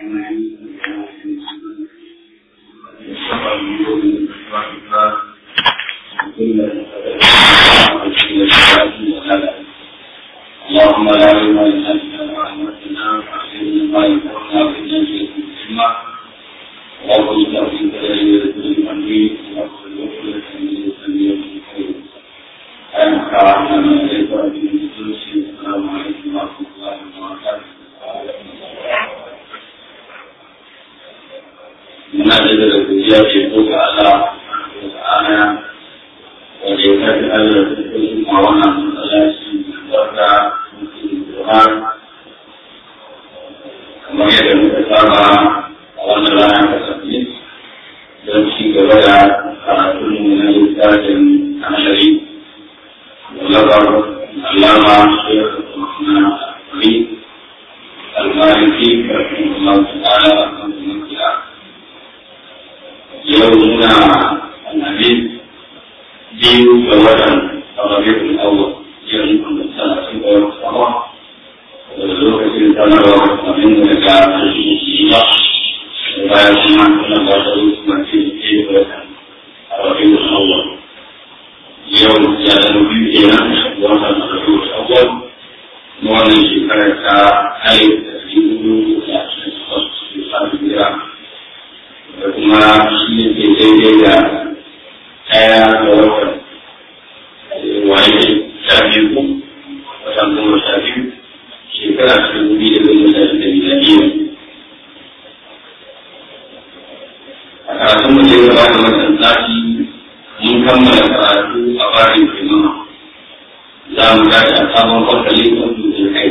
اللهم لا علم لنا الا ما علمتنا فعلمنا ما ينفعنا وإنا اليك علما اللهم اجعل في كلامي ذكر امري واغفر وكل من يسمي الخير أنا كرامنا من إليك وأبي السلام عليكم ورحمة الله وبركاته muna da da godiya ce ko ga Allah da ta'ala wanda ya kafi Allah da kuma wannan matsalaci barka mutum kamar yadda muka saba a wannan rana ta sabbin don ci gaba da karatun mu na littafin amshari wallabar allama shekar kuma ali almaliki karfin Allah ta'ala a kan kuma kira yau muna alhamis biyu ga watan rabiul awwal yau mun sana sun ga wata sama da lokacin sanarwa kamin da ga shi ba bayan kuma suna ba da wasu mace ke da watan rabiul awwal yau ya da biyu kenan watan rabiul awwal na wannan shekarar ta alif da dubu da ashirin da takwas shekarar da kuma shi ne ke daidai da ɗaya ga watan waye sha biyu watan goma sha biyu shekara ta dubu da goma sha biyu da miladiya a karatun mu ce gaba da wannan sati mun kammala karatu a barin kimama za mu tashi a sabon fasalin wasu da kai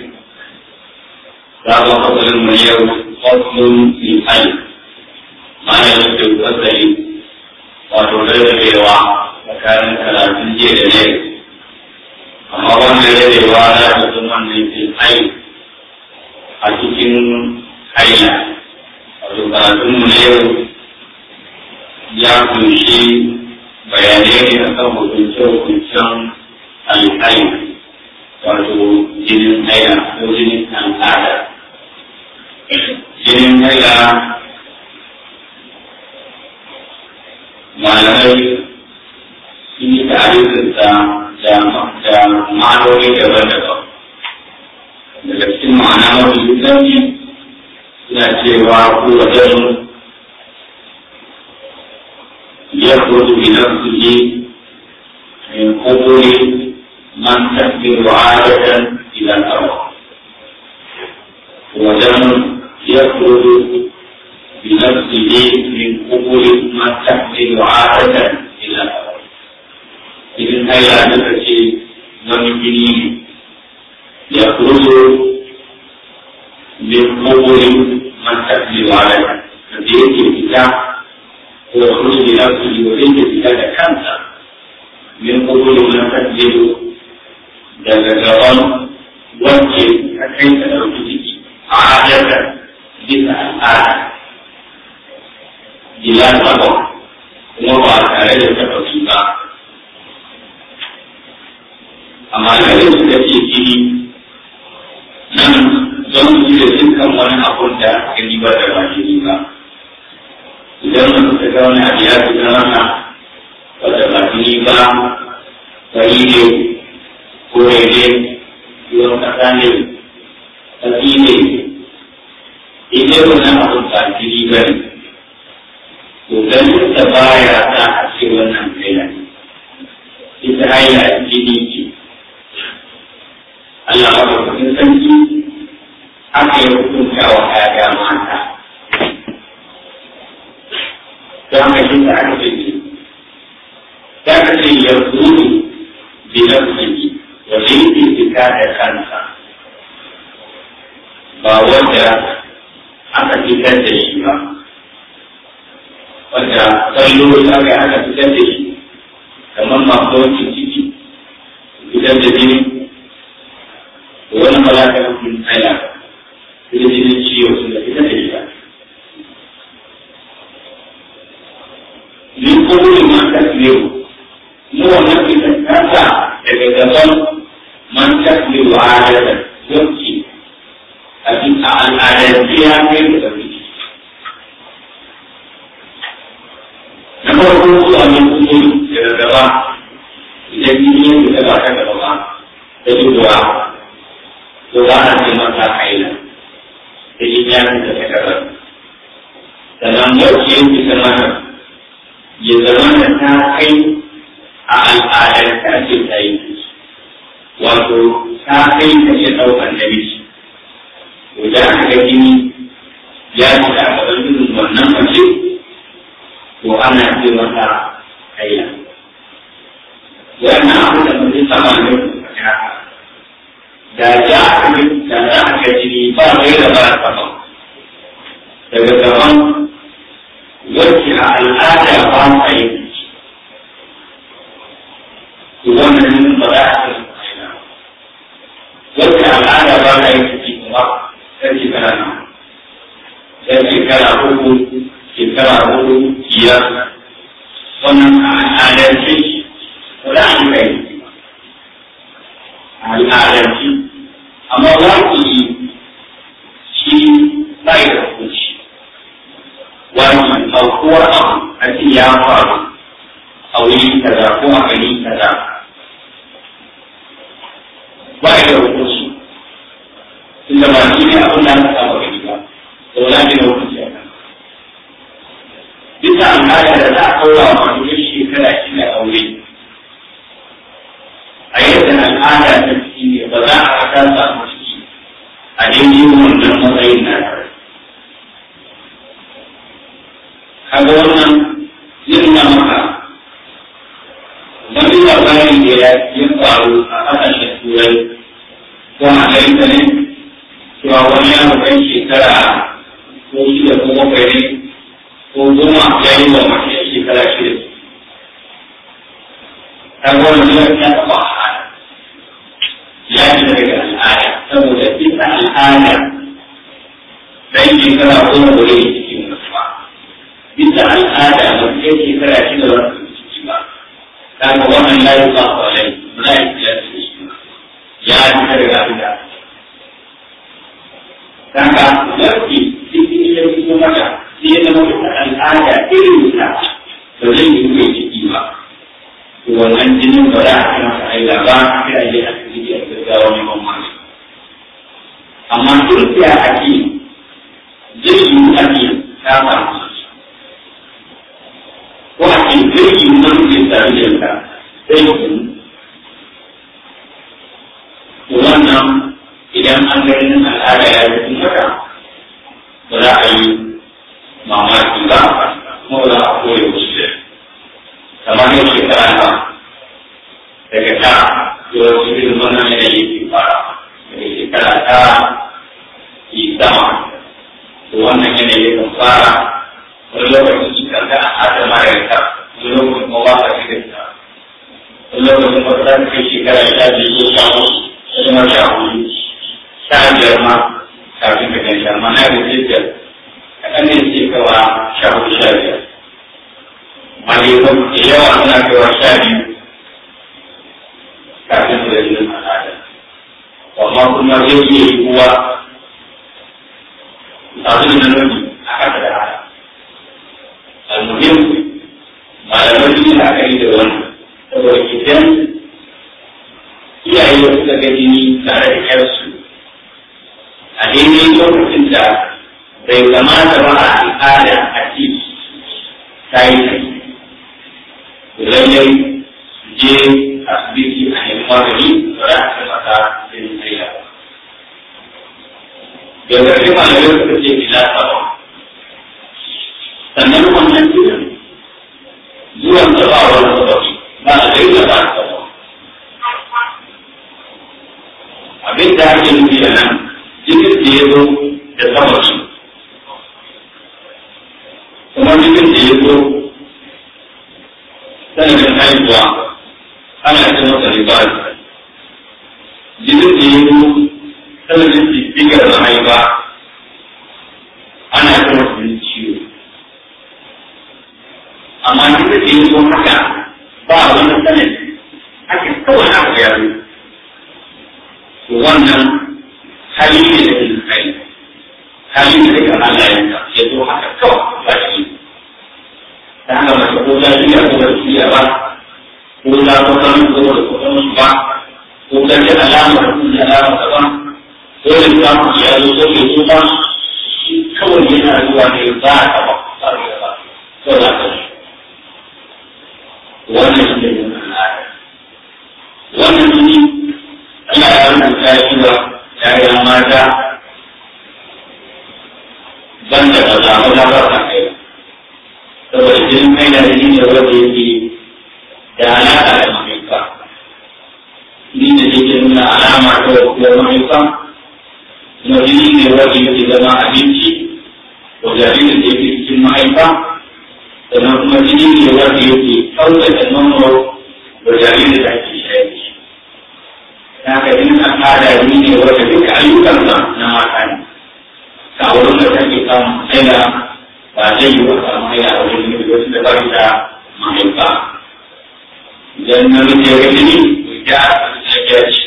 sabon fasalin mu yau fasalin min ayi mana yake wasari wato rarrabewa tsakanin karatun jiya da yau amma wannan rarrabewa na cikin wannan fil ai a cikin haila wato karatun mu na yau ya kunshi bayanai ne a kan hukunce-hukuncen alhai wato jinin haila ko jinin al'ada jinin haila malamai sun yi tarihinsa da ma'anoni daban-daban daga cikin ma'ana mafi inganci suna cewa ko wajen ya kudu bi nafsihi min kuburi man tasbiru adatan ila al-arwa wajen ya kudu بنفسه من قبول ما تحمل عادة إلى الأرض. إذن هيا نفسي ومجنين يخرج من قبول من تحمل عادة فبيت الكتاب ويخرج بنفسه وبيت الكتاب كاملة من قبول من تحمل daga gaban wacce a kai ta ɗauki ciki a adadar bisa al'ada ila saba kuma ba tare da taɓa ba amma da yau suka ce jini nan don su da dukkan wani abun da gani ba da ba jini ba idan mutum ta ga wani abu ya fi zama wadda ba jini ba fari ne kore ne ruwan kasa ne tafi ne idan wani abun ba jini ba ne to ganin da baya sa a ce wannan haila ita haila jini ce Allah ba ku cikin sarki aka yi hukunta wa ƴaƴa mata don haka shi ta aka ce ta aka ce ya zuru bi nafsihi wa zai fita da kansa ba wanda aka fitar da shi ba wanda kallo ta ga aka fitar da shi kamar masu wancan ciki fitar da jini wani malaka hukun tsaya da jinin ciwo sun da fitar da shi ba. Ni kowane mata biyu, mu wannan fitar kasa daga gaban man tasbiru a adadin yanki a a al'adance ya kai da ɗauki na farko zuwa min kuma daga gaba idan yin da ba ta gaba ba ta zuwa to ba na ce masa haila da yin yaran da ta gaba sannan wacce yin bisa mana ya zama da ta kai a al'adar ta ce ta yi wato ta kai ta ce ɗaukar namiji idan aka ga jini ya ci a gaban irin wannan mace to ana ce masa haila wannan abu da mutum sama ne da ya aka da za a ga jini ba mai da ba sama daga gaban wacce a al'ada ba ta yi to wannan ba za a ce haila wacce al'ada ba ta yi ciki kuma sai shekara nan sai shekara uku shekara hudu biyar wannan a al'adance wala an kai al'adance amma wani shi bai da hukunci wani aukuwar abu a ce ya faru a wuri kaza ko a gari kaza bai da hukunci tunda ba shi ne abin da aka saba gani ba da wala ne da hukunci a kan bisa al'ada da za a kaura wa masu yin shekara shi ne aure a yadda al'ada ta ciki ne ba za a ta samu ciki a daidai wannan matsayin na tare kaga wannan yin na maka wani labari da ya faru a ƙasashen turai ko a amerika ne cewa wani yaro kai shekara ko shida ko bakwai ne ko goma ya yi wa mace shekara shida ta gwamnati ya ta taɓa al'ada ya ci daga al'ada saboda bisa al'ada dan shekara goma ba zai cikin mutuwa bisa al'ada mace shekara shida ba su ciki ba kaga wannan ya yi ba kwalai ba za a yi ya ci shi ba ya ci daga abin da kaga lafi cikin ya fito mata sai ya zama wata al'ada irin ta ba zai yi mai ciki ba to wannan jinin ba za a kana sa aila ba sai a je a cikin a gaggawa neman masu amma duk da ake zai yi ake ta samu ko a cikin zai yi wani ke tare da ta sai yi to wannan idan an ga yin al'ada ya yi haka ba za a yi mamaki ba kuma ba za a koya wasu da kamar yau shekara ba daga ta yau su irin wannan yanayi ke fara daga shekara ta yi sama to wannan yanayi kan fara wani lokacin su karka a adama da ta wani lokacin kuma ba ka shi da ta wani lokacin ba za ka kai shekara sha biyu ko sha uku kuma sha hudu sha biyar ma kafin ka gan sha ma na da biyar kaɗan ne ke kawa sha hudu sha biyar malaikun da yawa suna kawa sha biyu kafin su da jinin al'ada amma kuma zai iya yi kuwa abin da nuni a haka da haka almuhim malamai sun yi akari da wannan saboda idan iyaye da suka ga jini tare da yarsu a daidai lokacin da bai kamata ba a al'ada a ci ta yi ta lallai je asibiti a nemi magani ba za a ce maka sai sai ya da ƙarfi malamai suka ce ila sabon sannan wannan jinin zuwan da ba wani sababi ba a gaida ba sabon abin da ake nufi da nan jinin da ya zo da sababi kuma jinin da ya zo sanadin haihuwa ana ce masa ribari jinin da ya zo sanadin jijjigar mahaifa ana ce masa jinin ciwo amma jinin da ya zo haka ba wani sanadi ake kawai na ya zo to wannan hali ne da ke kai halin da duka Allah ya ta ya zo haka kawai ba shi ta haka mace ko ta shirya ko ba shirya ba ko ta kusan ko da kusan ba ko ta ji alamar da alamar da ba ko da ta mu ya zo ko ke so ba shi kawai yana zuwa ne ba ta ba ba ba ko da ta wannan shi ne al'ada wannan shi Allah ya rubuta shi da ‘ya'yan mata ban da ba za mu ba ta kai saboda jinin kai da shi ne wanda yake da alaƙa da mahaifa ni da yake nuna alama ta wakuwar mahaifa kuma jini ne wanda yake zama abinci wa jaririn da yake cikin mahaifa sannan kuma jini ne wanda yake ɗaukaka nono wa jaririn da ake shayar da shi na ka yin al'ada ni ne wanda duka ayyukansa na mata ne ka wurin da take samun haila ba zai yi wa samun haila a wurin da wasu da bari da mahaifa idan na rufe ya gani ya ya ci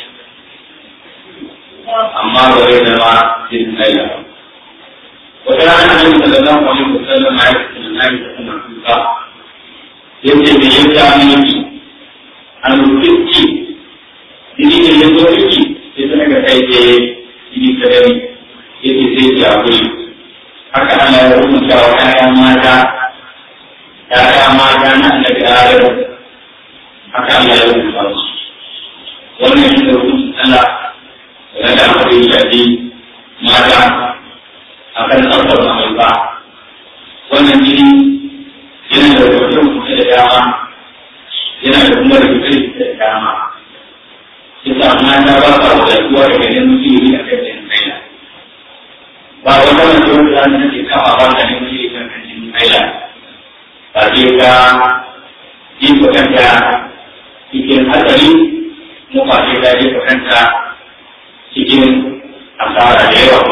amma ba zai zama jin haila wata rana an yi sallallahu alaihi wa sallam ya yi tunani da kuma kuka yace me ya ja miki an rufe ini ne ya zo miki sai ta naga kai ce ini ta gani yake sai ya kuri haka ana ya rubuta wa ƴaƴan mata ƴaƴa mata na annabi Adam haka Allah ya rubuta su wannan shi ne rubutun Allah da da akwai shafi mata akan tsarkar mahaifa wannan jini yana da rubuce-rubuce da dama yana da kuma rubuce da dama kita mata ba ka wadatuwa daga ganin ilimi a kan jin kaila ba wata mace wanda za ta ce kama ba ta ganin ilimi a kan jin kaila ba ce ka jefa kanta cikin hatsari mu ba ce ta jefa kanta cikin asara da yawa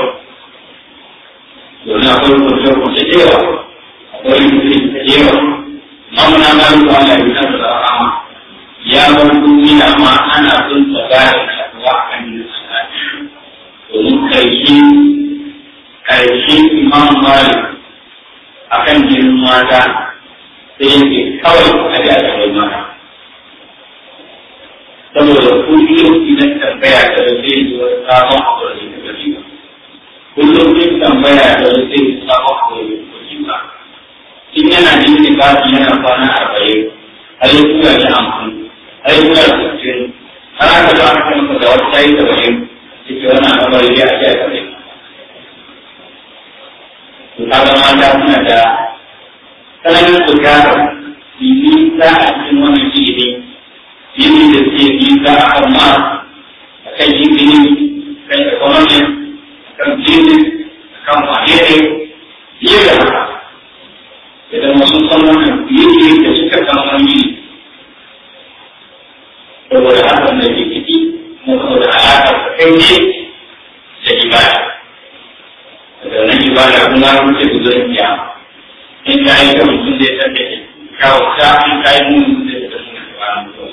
domin akwai kwanci-kwanci da yawa akwai mutum da yawa mamuna ma yi kwa Allah ya da rahama ya bar duniya ma ana son ta gane kasuwa a kan yin salati domin karshe karshe imam malik a kan jinin mata sai yake kawai a ji a tsarai mata saboda kullum idan tambaya ta da zai yi wani sabon abu da zai gari ba kullum idan tambaya ta da zai yi sabon abu da zai gari ba in yana jin kafi yana kwana arba'in har yi tura shi amfani ai kuna cikin har aka zo aka kama da wata tayi da bayan cikin wannan al'amari ya ce ka ne to kaga mata suna da tsananin bukatar nisa a cikin wannan ilimi ilimi da suke nisa a kan ma a kan ilimi kan economy kan business kan wane ne fiye da haka idan wasu san wannan ilimi da suka san wani saboda hakan da ke ciki kuma saboda alaƙar ta kai ne da ibada daga nan ibada kuma wuce guzurin kiyama in ka yi kan mutum zai san da ke kawo ta in ka yi mun zai da suna da ba mutum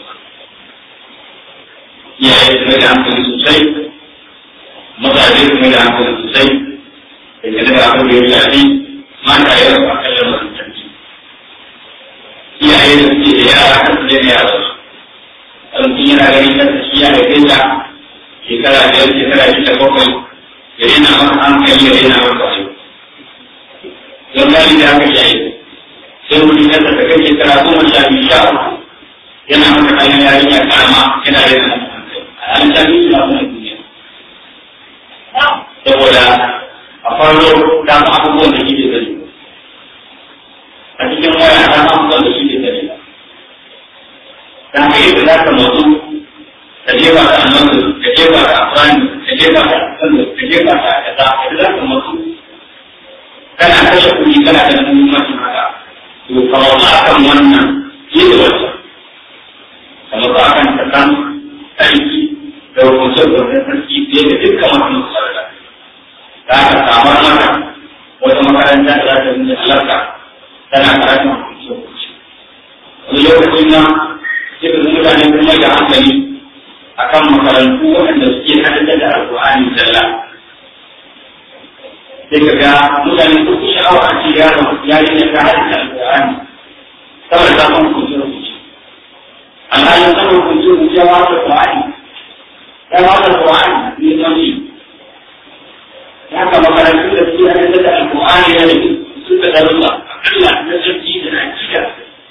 iyaye su mai da hankali sosai mazaje su mai da hankali sosai da ke daga abin da ya shafi mata ya rasu a kallon masu tarki iyaye da suke da yara kan su daina yara su ɗauki yana ganin kansa shi ya haife ta shekara biyar shekara shida bakwai ya rena masa hankali ya rena masa wayo don gani da aka shayi sai mutum ya ta kai shekara goma sha biyu sha uku yana masa kayan yarinya karama yana rena masa hankali a an sha biyu suna kuma duniya saboda a farko ta ma abubuwan da kike sani a cikin waya ta ma abubuwan da kike sani ta hanyar da za ka matsu ka jefa ta annabi ka jefa ta afrani ka jefa ta sanda ka jefa ta kaza da za ka matsu kana kashe kuɗi kana da muhimmancin haka to ka matsu akan wannan yi da wata ka matsu akan ta kan aiki da hukuncin da sarki fiye da dukkan wata masarauta za ka samar mata wata makaranta da za ta nuna halarta tana karatun hukuncin wani lokacin nan sai ka mutane kuma da hankali akan makarantu waɗanda suke hadda da alƙur'ani zalla sai ka ga mutane sun fi sha'awa a ce yaro ya yi da ta hadin alƙur'ani saboda ta san hukunci rubuci alhalin sanin hukunci rubuci ya wata ƙur'ani ya wata ƙur'ani ne sanci ya kama karatu da su a cikin da alƙur'ani ya nufi su da darussa akalla na sarki da na kika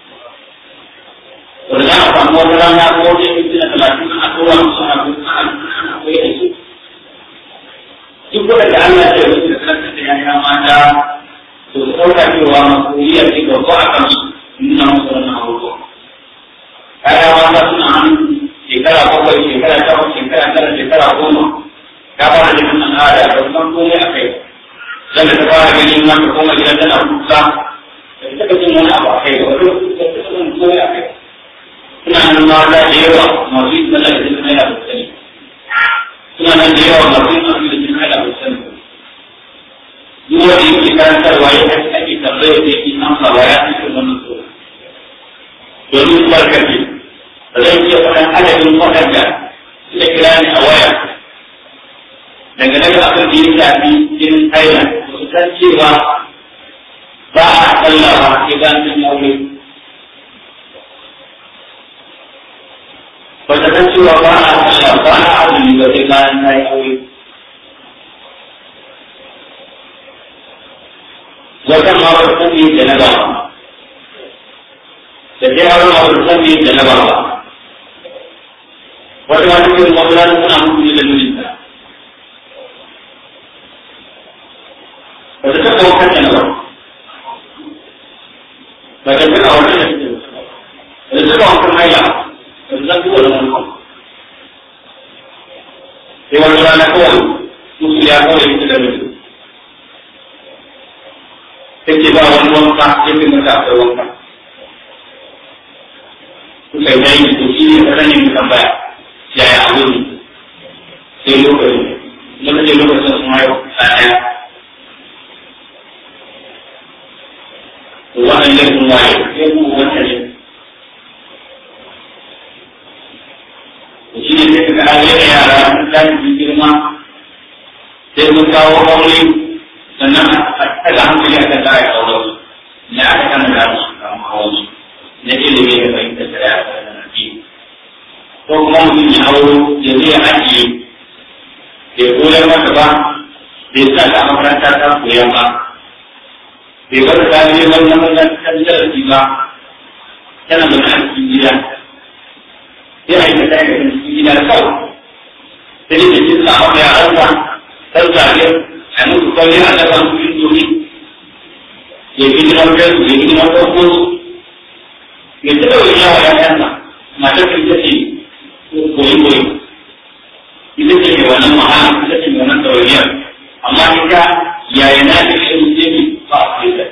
wanda za a samu wata rana ko wata yanki na talatin a kowa musu a kuma koyi da su duk wanda Allah ya yi da kanta da yaya mata to su ɗauka cewa masuliyar ce babba a kansu nuna musu wannan abubuwa. Yaya mata suna hannu shekara bakwai, shekara takwas, shekara tara, shekara goma. Ta fara da nan al'ada ba san komai a kai. Dan da ta fara ganin mata koma gidan tana kuka. Da ta taɓa jin wani abu a kai ba, wani ta taɓa jin komai a kai. Suna nan mata da yawa masu yi sallah da jin haila da sani. Suna nan da yawa masu yi sallah da jin haila da sani. duk wanda yake karantarwa ya ake ake tambayar da yake amsawa ya fi wannan tsoro domin barkace da zai iya faɗan adadin waɗanda suka kira ni a waya dangane da abin da ya shafi jinin aina ba su san cewa ba a sallah ba sai ba sun aure ba ta san cewa ba a sallah ba a azumi ba sai bayan ta yi aure wata ma ba san me da na ba da dai har ma ba san me da na ba wata ma cikin wannan suna mutu da mijinta ba ta taɓa wakar da na ba ba ta taɓa wakar da ba ta taɓa wakar haila ba ta san kowa da wani sai wani rana kawai musu ya kawai ita da mijinta take ba wani wanka ya fi mata akwai wanka kuka yi dai to shi ne ta sanin tambaya yaya abu ne sai lokacin lokacin lokacin sun haihu a ɗaya to wannan laifin waye sai ku wata ne shi ne sai ka ga da yara sun tashi girma sai mun kawo aure sannan a daga hankali a kan tare da wasu ne aka kan da su kama hawansu na ilimi da fahimtar da ya fara da nafi ko kuma mutum ya hauro ya zai ajiye bai koyar mata ba bai sa ta makaranta ta koya ba bai bar ta ne wani makarantar darasi ba tana da na cikin gida sai a yi ta tare da cikin gida kawai sai da cikin sa maka yaransa ɗan zaɓe a musu kawai a daga su indomi ya fi jiran fesu ya fi jiran farko ya taɓa wani yawa ya yanka matar ka ita ce koyi koyi ita ce mai wannan mahala ita ce mai wannan ɗawainiyar amma ita yaya na ta kai mutum ne ba a kai da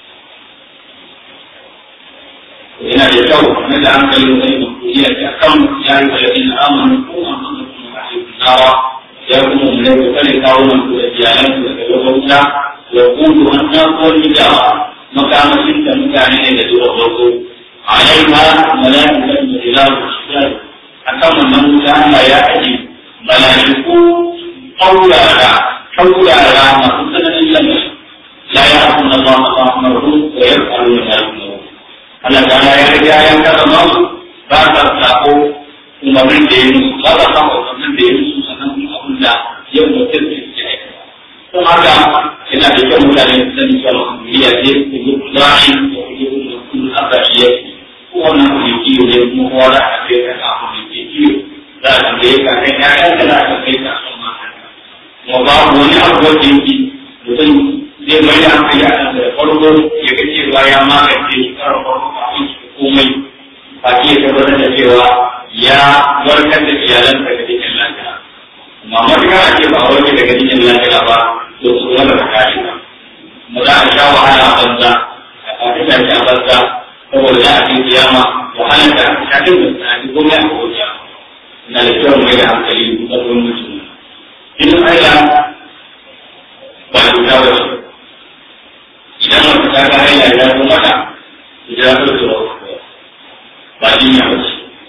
yana da kyau na da hankali wani mutuliya ta kan ya yi wa yadda amanu ko an kuma kuma a yi nawa ya kuma mu ne kare kawo nan da iyalan su daga gabata wa kudu an ta koli da makamashin da mutane ne da zuwa farko alaiha malaikatan da ilalu shidar akan wannan wuta Allah ya aje malaiku kaurara kaurara masu tsananin lamari la ya akun Allah ma amaru wa yarqalu ma yarqalu Allah ta ya riga ya karama su ba ta sako umarnin da ya musu ba ta sako umarnin da ya musu sannan kuma abin da ya mutum da ke aika. Don haka yana da kyau mutane su sani cewa duniya ce su yi kuzari da kuke kuma kun aka shi ya ce ko wannan kuɗi kiyo ne kuma kowa za a kai ka kafin da ke kiyo za a tambaye ka kai ya kan da za a kai ka son mata. Kuma babu wani abu wanda yake mutum zai mai da hankali a kan da farko ya ga cewa ya magance shi karar farko kafin su komai ba ke tabbatar da cewa ya warkar da iyalansa daga cikin lafiya. Amma matuƙa a ce ba a warke daga cikin lafiya ba, to su kuma da kare ba. Mu za a sha wahala a banza, a kafi tashi a banza, saboda za a ce kiyama wahalar da shafin da ta ake komai a kowace. Na da kyau mai da hankali da ƙarfin mutum. Inin aila ba da wuta ba ce. Idan wata ta ga aila ya zo mata, ita ya zo da ba jinya ba ce.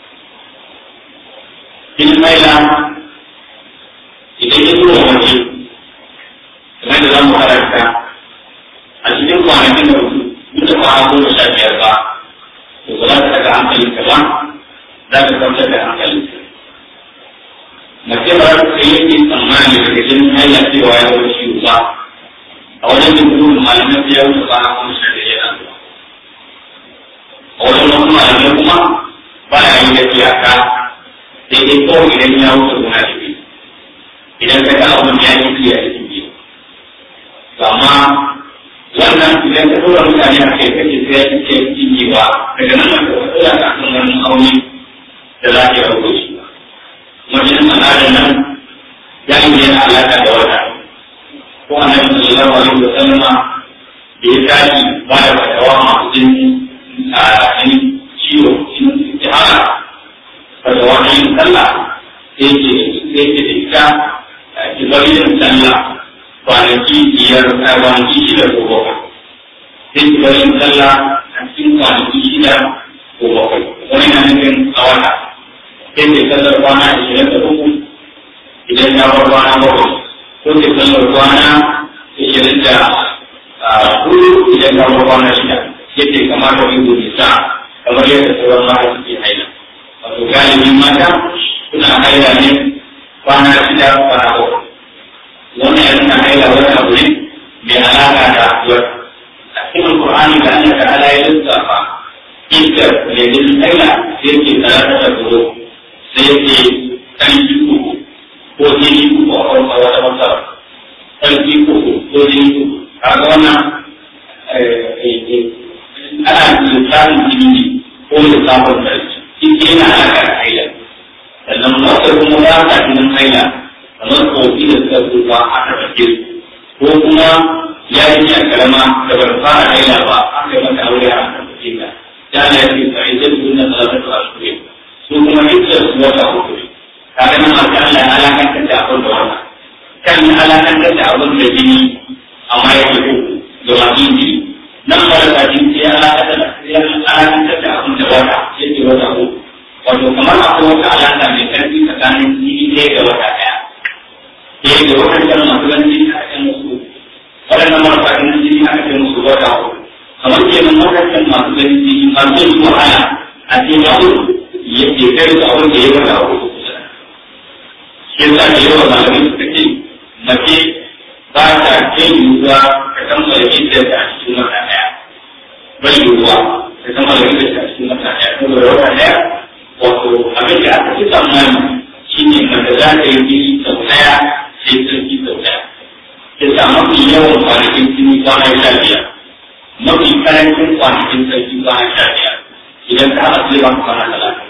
in maila idan ya tura waje kamar da za mu makaranta a cikin kwanakin da mutu kwana goma sha biyar ba to ba za ta daga hankalin ka ba za ka kwantar da hankalin ka mace ba za ta yi ke tsammani daga jinin haila cewa ya wuce shi ba a wajen yin gudun malaman sai ya wuce kwana goma sha biyar yana zuwa a wajen wasu malamai kuma ba ya yi da iyaka sai dai kawai idan ya wuce gona da biyu idan ka ga abin ya yi fiye a cikin biyu amma wannan idan ka tura mutane a kai kake sai ya ce cinyewa daga nan ka tura ka kan wani auni da za ka yi rago shi ba wajen al'adar nan ya yi yana alaƙa da wata ko a nan sallallahu alaihi wa sallama da ya tashi ba da fatawa masu jin a ciwo cikin istihara fatawa na yin sallah sai ce sai ce da ita ki bari yin sallah kwanaki biyar a kwanaki shida ko bakwai sai ki bari yin sallah a cikin kwanaki shida ko bakwai wani na nufin a wata sai ke sallar kwana ashirin da uku idan ya bar kwana bakwai ko ke sallar kwana ashirin da hudu idan ya bar kwana shida yadda ya kamata yin gobe sa kamar yadda sauran mata suke haila wato galibin mata suna haila ne kwana shida kwana bakwai wannan ya nuna haila wani abu ne mai alaƙa da wata a cikin alƙur'ani da Allah ta'ala ya lissafa iskar mai gudun haila sai ke talata da goro sai yake ƙarfi uku ko jini uku a farko wata masara ƙarfi uku ko jini uku kaga wannan ana lissafin jini ne ko lissafin ƙarfi shi yana alaƙa da haila sannan wata kuma ba ta jinin haila kamar kofi da suka tsufa aka ɗauke ko kuma yarinya karama da bar fara haila ba aka yi mata aure a kan ta ya na yi fa'idar sunan salatu a shuri su kuma hijjar su wata uku kaga nan masu Allah ya alakantar da abin da wannan kan yi alakantar da abin da jini amma ya ke uku da masu jini nan marasa jini ya alakantar da abin da wata ya ke wata uku wato kamar akwai wata alaka mai karfi tsakanin jini ɗaya da wata ɗaya ɗaya da waɗancan masu ganin jini aka ce musu waɗannan marasa ganin jini aka ce musu wata uku kamar kenan waɗancan masu ganin jini masu yin wahala a cikin abin ya ke kai su abin da ya wata uku shi yasa da yawa malamai suka ce mace ba ta kai yiwuwa ka kammala gidan da a cikin wata ɗaya bai yiwuwa ka kammala gidan da a cikin wata ɗaya saboda wata ɗaya wato abin da aka fi tsammani shi ne mace za ta yi jini sau ɗaya sai sarki sau ɗaya ya sa mafi yawan kwanakin jini kwana sha biyar mafi karancin kwanakin sarki kwana sha biyar idan ka haɗa sai ba ku kwana talatin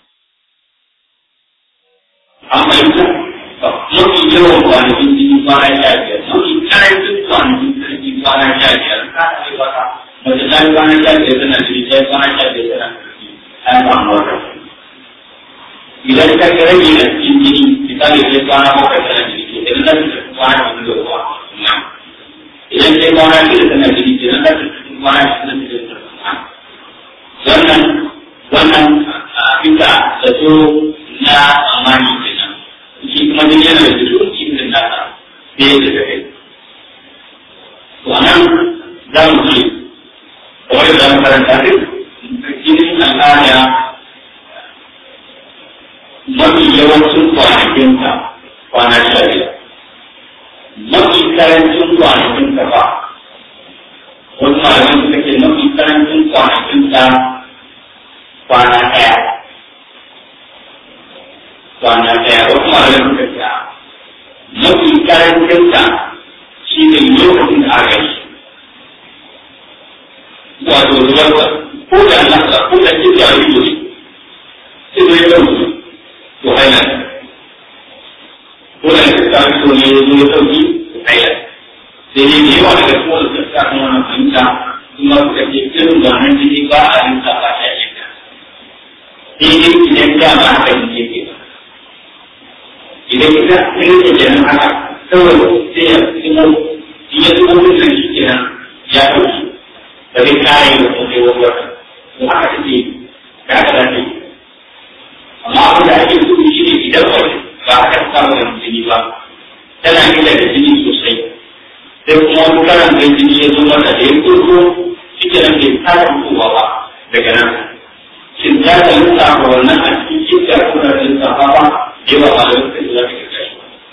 an fahimta mafi yawan kwanakin jini kwana sha biyar mafi karancin kwanakin sarki kwana sha biyar ka haɗa sai ba ka mace ta yi kwana sha biyar tana jini ta yi kwana sha biyar tana sarki ta yi samu wata idan ka ga rage na cikin jini misali sai kwana bakwai tana jini to idan za ta kwana cikin da ruwa idan sai kwana shida tana jini to idan za ta kwana cikin da ruwa wannan wannan bisa zato na amani kenan shi kuma jini yana da jiro cikin nasa sai da ta kai to anan za mu ce kamar da za mu karanta duk jinin al'ada mafi yawancin kwanakinka kwana sha biyar mafi karancin kwanakinka ba wasu malamin suka ce mafi karancin kwanakinka kwana ɗaya kwana ɗaya wasu malamin suka ce mafi karancinka shi ne lokacin da aka yi wato zubarsa ko da nasa ko da ke jariri ne sai zai ɗauki to haila ko da ka ta so ne ya zo ya sauki haila sai dai da yawa daga kuma da ta kuma wannan fahimta kuma suka ce irin wannan jini ba a yin sa ba ta yanka sai dai idan da ba haka ne yake ba idan ita irin da kenan haka kawai sai ya tsimo in ya tsimo da shi kenan ya ɗauki ba zai kare da kuma sai wani wata to haka take ga haka da take amma abin da ake gudu shi ne idan wani ba a kan samun jini ba tana gida da jini sosai sai kuma kuma wani karan da jini ya zo mata da ya kurko shi ke nan bai fara fitowa ba daga nan shin ya ta lissafa wannan a cikin kika ko da lissafa ba yawa ba da suka ji za ka kai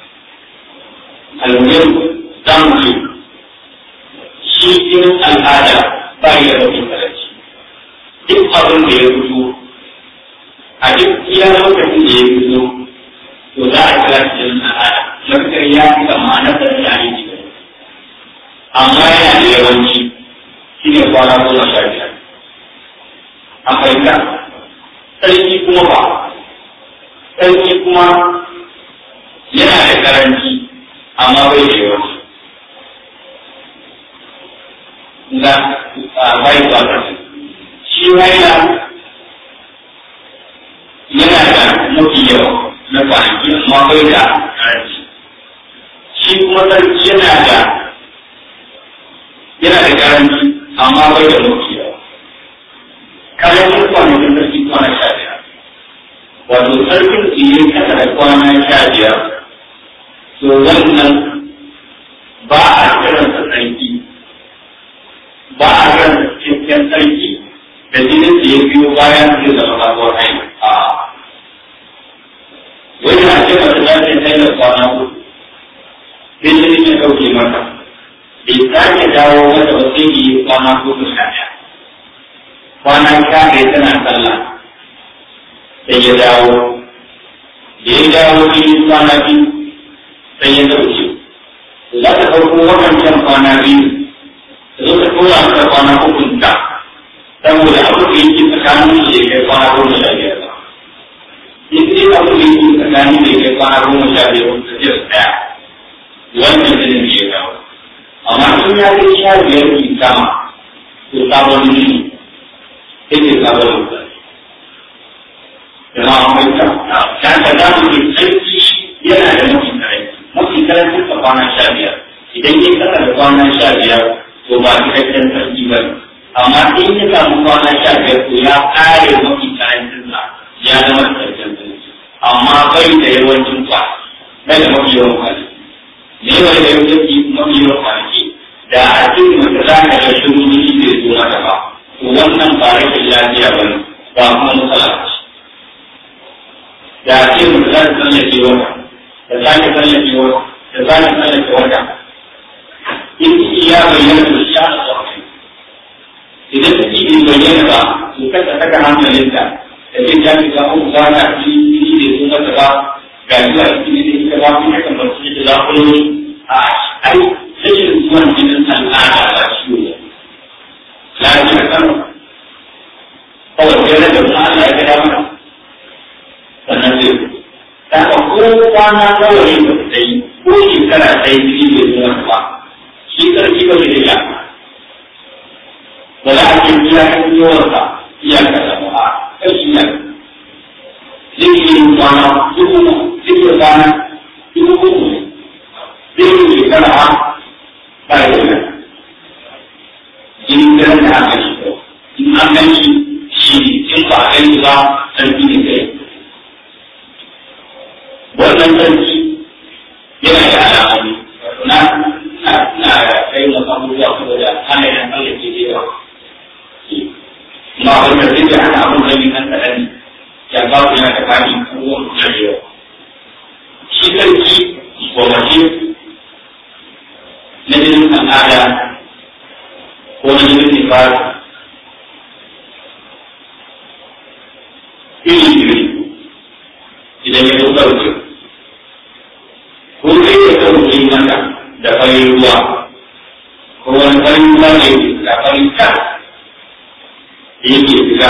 almuhim za mu ce shi jinin al'ada ba ya da mafi karanci duk abin da ya fito a duk iya lokacin da ya fito to za a kira shi jinin al'ada mafakar ya fi kama na sarki a yi amma yana da yawanci shi ne kwana goma sha biyar a fahimta sarki kuma ba sarki kuma yana da karanci amma bai da yawanci ga bai ba shi haila yana da mafi yawa na kwanaki amma bai da karanci shi kuma sarki yana da yana da karanci amma bai da mafi yawa karancin kwanakin sarki kwana sha biyar wato sarkin tsiye kasa da kwana sha biyar to wannan ba a kiransa sarki ba a kiransa cikakken sarki da jinin da ya biyo bayan zai zama sabuwar haihu a wani na ce mata za ta yi da kwana uku sai jinin ya ɗauke mata bai sake dawo mata ba sai yi kwana uku sha ɗaya kwana sha ɗaya tana sallah sai ya dawo da ya dawo cikin kwana biyu sai ya dauke za ta ɗauko waɗancan kwana biyu da zo ta tura mata kwana ukun ta saboda abu da yake tsakanin su ya kai kwana goma sha biyar ba in dai abu da yake tsakanin da ya kai kwana goma sha biyar wata ce su ɗaya wannan jinin da ya dawo amma in ya kai sha biyar ki kama to sabon jini sai ke sabon mutane jama'a mai ta ta ta da mu ke sarki yana da mafi karanci mafi karancin ka kwana sha biyar idan ya kasa da kwana sha biyar to ba cikakken sarki ba ne amma in ya samu kwana sha biyar to ya kare mafi karancin sa ya zama cikakken sarki amma bai da yawancin kwa bai da mafi yawan kwanaki ne bai da yawancin mafi yawan kwanaki da a cikin mace za ka ga shiru shi bai zo mata ba to wannan ba rashin lafiya ba ne ba kuma matsala ce da a ce mutum za ta tsallake wata da sake tsallake wata da sake tsallake wata in ciki ya bayyana to shi ana tsoron idan ciki bai bayyana ba to kasa saka hankalinta da zai ja ki samu ba na ci ciki da sun mata ba ga zuwa ciki da ita ba kuma kan bar ciki da zakuloni a ai rashin zuwan jinin al'ada ba ciwo ne lafiya kano kawai sai rage wani Allah ya gada mana sannan zai ta ka ko kwana nawa ne ba ta yi ko shekara ta yi jini bai zuwa ba shi karfi ba zai iya ba za a ce iya kan yawansa iya ka samu a kan iya zai yi yin kwana dubu zai yi kwana dubu uku zai yi shekara a ba ya yi jini kiran da aka shi in an gan shi shi in ba a gani ba sarki ne kai wannan sarki yana da alamomi na na na kai mu abubuwa saboda ana yin Allah ke da yawa ma wanda zai da ana abun da ni kan kadan ya ba ku yana da kani ko da yawa shi sarki ko mace na jinin al'ada ko na jinin nifas iri iri idan ya zo ɗauke ko kai ya ɗauke mata da farin ruwa ko wani farin ruwa ne da farin ta da yake fita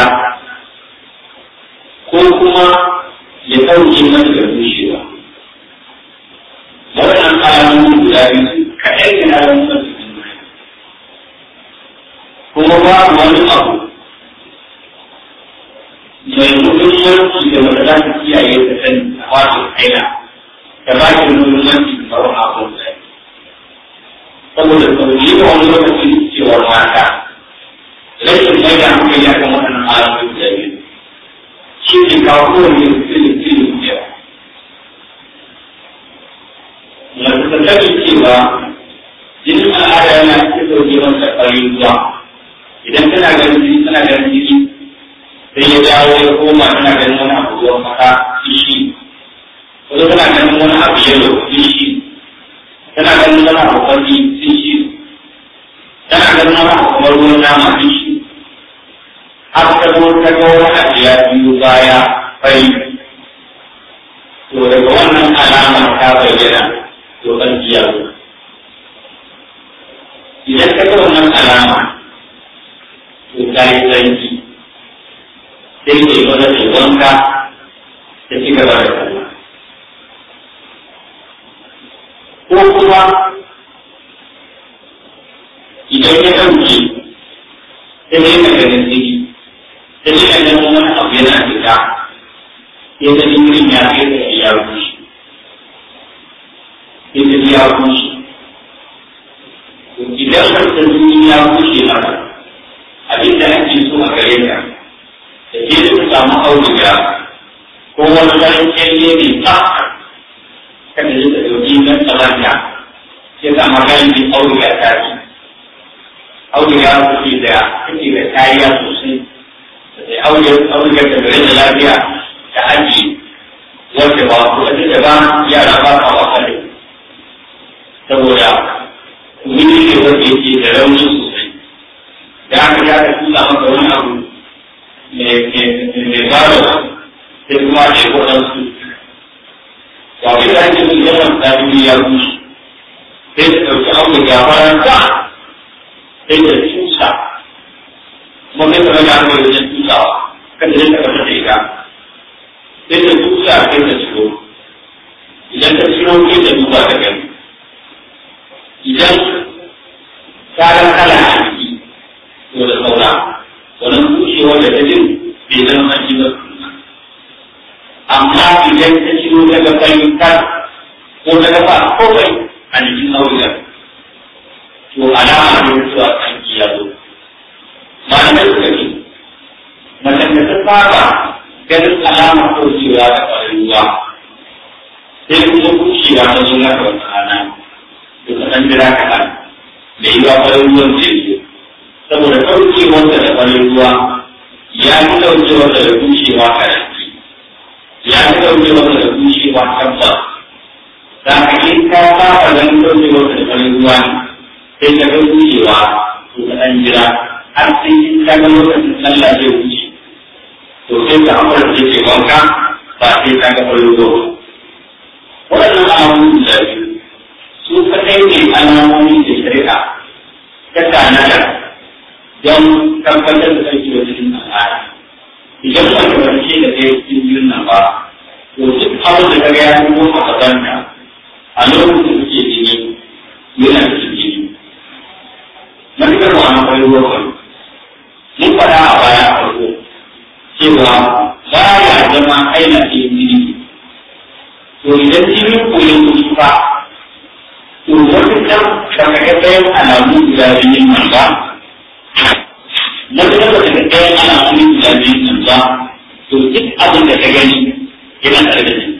ko kuma ya ɗauke mata da bushewa waɗannan alamomi guda biyu kaɗai da alamomin da kuma babu wani abu mai muhimmanci da wanda za ta kiyaye ta sani a wato aina da ba shi muhimmanci da sauran abubuwan da saboda sauri da wani lokaci cewar mata rashin mai da hankali a kan waɗannan alamomi da biyu shi ne kawo kowane sirri sirri kujewa mace ta sani cewa jinin al'ada yana cikin sauke masa ƙwarin ruwa idan tana ganin jini tana ganin jini sai ya dawo ya koma tana ganin wani abu ruwan maka fishi wasu tana ganin wani abu yalo fishi tana ganin wani abu kwalli fishi tana ganin wani abu kamar ruwan nama fishi har ta zo ta ga wani abu ya biyo baya fari to daga wannan alamar ta bayyana to ƙarfi ya zo idan ka ga wannan alama to ta yi tsarki sai ke mana da wanka da ci gaba da sallah ko kuma idan ya ɗauke sai dai ka ganin jini sai dai ka ganin wani abu yana fita sai da jirin ya kai da ya rushe sai da ya rushe idan ka jini ya rushe maka abin da ake so a gare ka da ke da samu auduga ko wani farin kyalle mai tsaka kada ya da dauki don tsalanta ya sa magani auduga ta ce auduga su ce da kake da kariya sosai da auduga ta gare da lafiya ta aji wanda ba ku wanda da ba yara ba ka wasa da saboda wuri ne wanda yake da rauni sosai da aka ya ka tusa maka wani abu mai baro sai kuma ne waɗansu ga wani da ake yin yawan tsari ya rushe sai ta ɗauki abu da faranta sai ta tusa kuma kai ta rage abu da tusawa kan da ta kasa da ita sai ta tusa sai ta ciro idan ta ciro sai ta duba ta gani idan ta kala a ciki to da saura wannan bushewar da ta jin bai zama an ji ba amma idan ta ciro daga fahimtar ko daga ba kowai a jikin audugar to alama ne cewa an ya zo malamai suka ce macen da ta saba ganin alama ko cewa da ƙwarin ruwa sai kuma bushewa ta zo na wata rana to ka ɗan jira kaɗan da yi wa ƙwarin ruwan zai zo saboda ɗaukewarsa da ƙwarin ruwa ya fi ɗaukewarsa da bushewa karanci ya fi ɗaukewarsa da bushewa tabbas za ka yi ka saba ganin ɗaukewarsa da ƙwarin ruwa sai ka ga bushewa to ka ɗan jira har sai in ka ga lokacin sallah zai wuce to sai ka amfana da ke wanka ba sai ka ga ƙwarin ruwa waɗannan alamomi da biyu su kaɗai ne alamomi da shari'a ta tanadar don tabbatar da sarki da cikin al'ada idan ba ka barke da ɗaya cikin biyun nan ba to duk abin da ka ga ya fito a gabanta a lokacin da suke jini yana cikin jini matukar wa na kwai ruwa kwai mun faɗa a baya a farko cewa ba ya zama aina cikin jini to idan jinin ko ya kusa to wata kan ba ka ga ɗayan alamu guda biyun nan ba na kuma ba daga ɗaya ana wani guda biyu nan ba to duk abin da ka gani yana tare da shi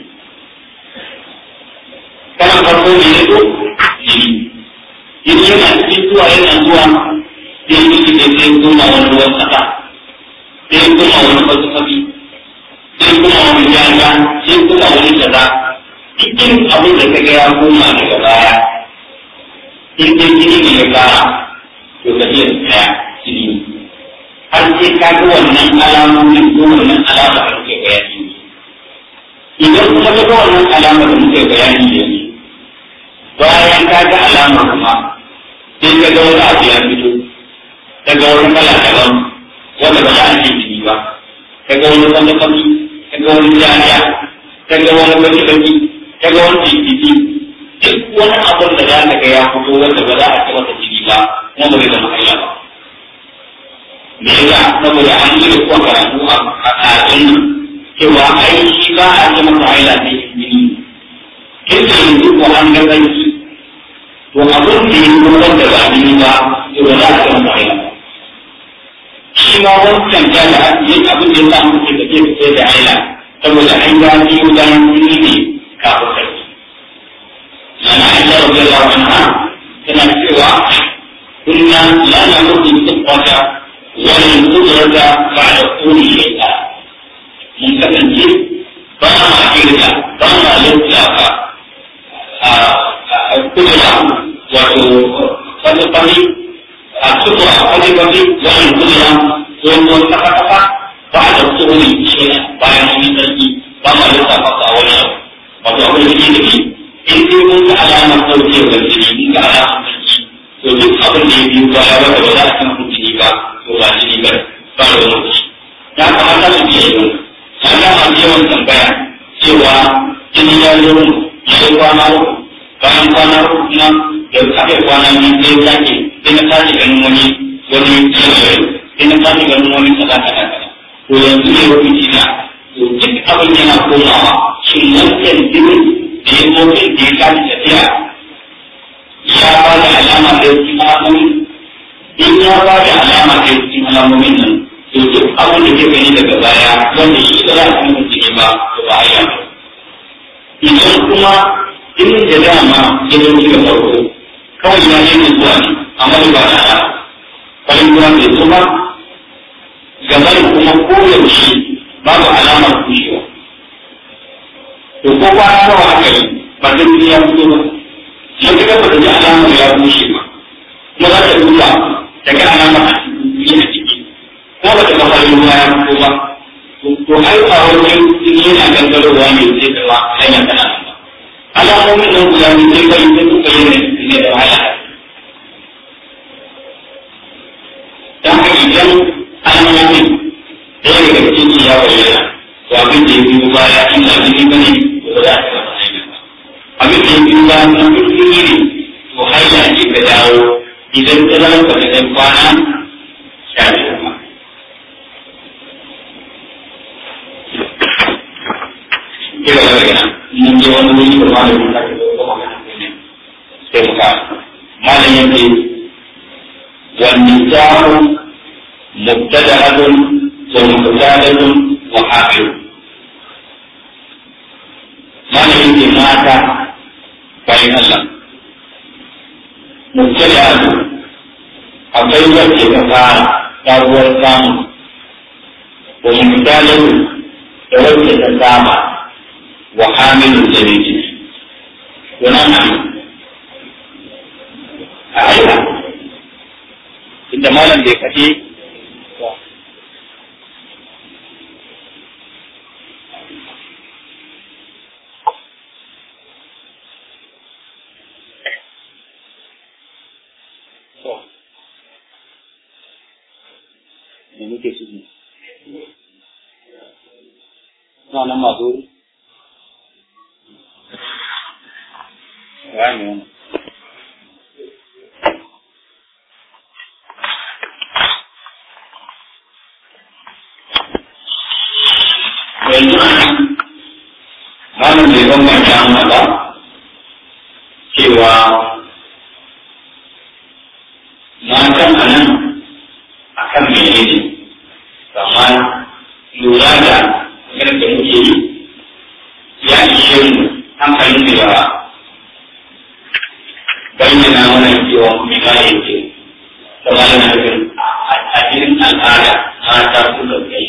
kana farko ne ya zo jini jini yana cikin zuwa yana zuwa sai miki da sai koma wani ruwan kasa sai koma wani fasfafi sai koma wani janga sai koma wani kaza cikin abin da ka ga ya koma daga baya in dai jini ne ya fara to ka iya tsaya jini har sai ka ga wannan alamomin ko wannan alama da muke bayani idan kuma ka ga wannan alama da muke bayani da ni bayan ka ga alama kuma sai ka ga wani abu ya fito ka ga wani kala daban wanda ba za a ce jini ba ka ga wani wanda kami ka ga wani jami'a ka ga wani baki baki ka ga wani titi duk wani abun da za ka ga ya fito wanda ba za a ce masa jini ba kuma ba zai zama haila ba me yasa saboda an yi da kuwa karatu a ƙasashen nan cewa ai shi ba a ce masa haila sai jini kin da yanzu ko an ga zanki to abin da ya kuma wanda ba jini ba to ba za a ce masa haila shi ma wancan ja da yin abin da ya sa muke da ke fice da haila saboda an ga biyu bayan jini ne kafin sarki yana aisha rabiyallahu anha tana cewa kunna la namutu tuqata wa lan qudrata ba'da quli shay'a mun kasance ba ma kirga ba ma lissafa a kudura wato wani fari a kudura wani fari wani kudura wani kafa kafa ba da quli shay'a bayan mun sarki ba ma lissafa a wani abu wato abin da ke da in dai mun ga alamar ɗaukewar jini mun ga alamar sarki to duk abin da ya biyu baya wanda ba za a san jini ba to ba jini ba ba da wani ya kamata su biya yau na ga masu yawan tambaya cewa jini ya zo mu ya yi kwana uku bayan kwana uku kuma da aka yi kwana biyu sai ya sake sai na sake ganin wani wani yanayi sai na sake ganin wani kaza kaza kaza to yanzu ne lokaci na to duk abin yana komawa shin wancan jinin da ya motsin da ya tashi tafiya ya ba da alama da cikin alamomin in ya ba da alama da cikin alamomin nan to duk abin da ke gani daga baya wanda shi ba za a san jini ba to ba ya idan kuma in da dama ya zo daga farko kawai ya yi zuwa ne amma da ba da farin ruwa bai zo ba gaban kuma koyaushe babu alamar kushewa to ko kwana nawa aka yi ba zai ya fito ba mun ga ba da alamar ya bushe ba kuma za ta duba ta ga alamar a cikin a ciki ko ba ta ga farin ruwa ya fito ba to ai a wajen jini yana gangarowa ne sai da wa hanya tana nan ba alamomin nan guda biyu sai kai sai suka yi ne da wahala dan haka idan alamomin ɗaya daga cikin ya bayyana to abin da ya biyo baya in ba jini ba ne to ba za a taɓa hanya ba abin da ya biyo baya na duk jini ne to hanya ce ka dawo idan ta zama ba ta kai kwana sha biyar ba kira da daga mun je wani wuri da malamin da ke da magana ne sai mu ka malam yake والنساء مبتدأة ومختلف وحافظ mana yake mata bayan Allah mubtada akwai wacce ta fara sabuwar samu wa mubtalin da wacce ta saba wa hamilun da miji wannan nan a aika inda malam bai kaɗe me muke ciki na nan masu wuri ya ne wani yanzu malam bai bambanta mana ba cewa matan a nan a kan mene ne amma lura da yadda muke yi ya ishe mu hankalin da yawa bayyana mana cewa mina yake da malam nufin a cikin al'ada mata suka kai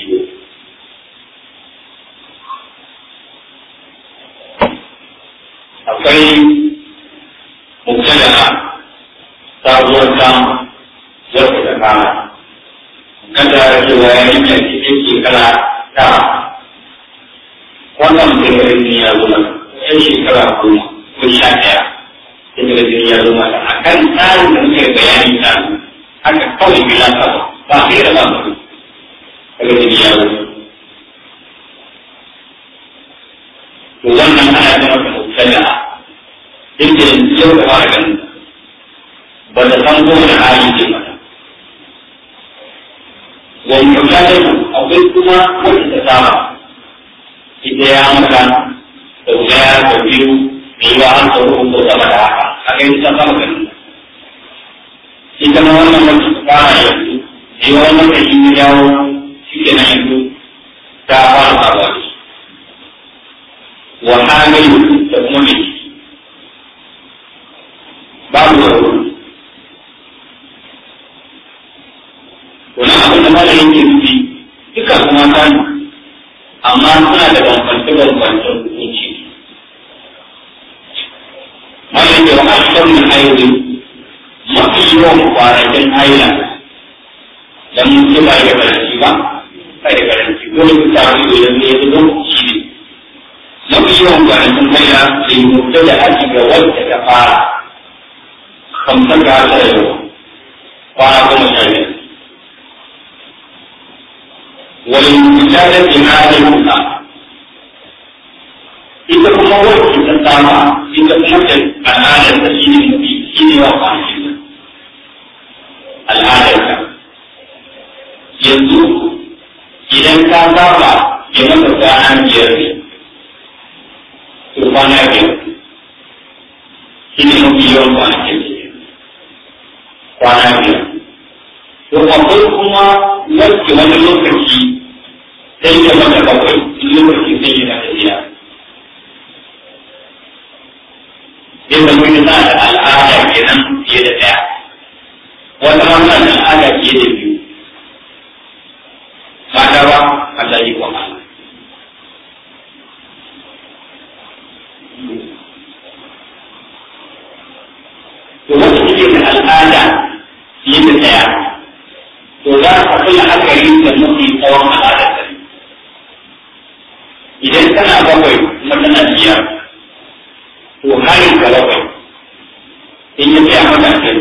akwai mubtada sabuwar samu wacce ta kama kada cewa ya yi mai cikin shekara ta wannan mutum jini ya zo mata yan shekara goma ko sha ɗaya sai daga jini ya zo mata a kan tsarin da muke bayani ta haka kawai bila ta ba sai da ba mutum daga jini ya zo to wannan ana da masa mubtada inda yau da fara ganin ba da san ko da hali ce mata wani mutane akwai kuma wanda ta saba ita ya maka da daya da biyu da yi wa an tsoro ko sama da haka a kai ta sama ganin ita ma wannan wacce ta fara yanzu da yi wannan da shi ya yawo shi ke nan yanzu ta fara faruwa da shi wa hamilu da kuma mai babu da wani abin da malamin ke nufi duka kuma kan amma suna da bambance bambancen hukunci malamin da wa ashkar min ayoyi mafi yawan kwanakin haila dan mutum ba ya karanci ba kai da karanci dole ku samu ido ne ya zo shi ne mafi yawan kwanakin haila da yi mutu da aji ga wadda ta fara kamtar da hasa yau kwana goma sha biyar wani misalin jimanin musa ita kuma wacce ta sama ita kuma ta al'adar ta shi ne mafi shi ne wa kwanakin al'adar ta yanzu idan ka saba ya maka kwana biyar ne to kwana biyar shi ne mafi yawan kwanakin kwana biyar to akwai kuma wacce wani lokaci sai ya maka bakwai lokaci sai yana tafiya sai da mun na da al'ada kenan fiye da ɗaya wata ma na da al'ada fiye da biyu mata ba Allah yi kuma to wanda take da al'ada fiye da ɗaya to za ka fi la'akari da mafi tsawon al'adar ta idan tana bakwai kuma tana biyar to harin ka bakwai in ya tsaya mata a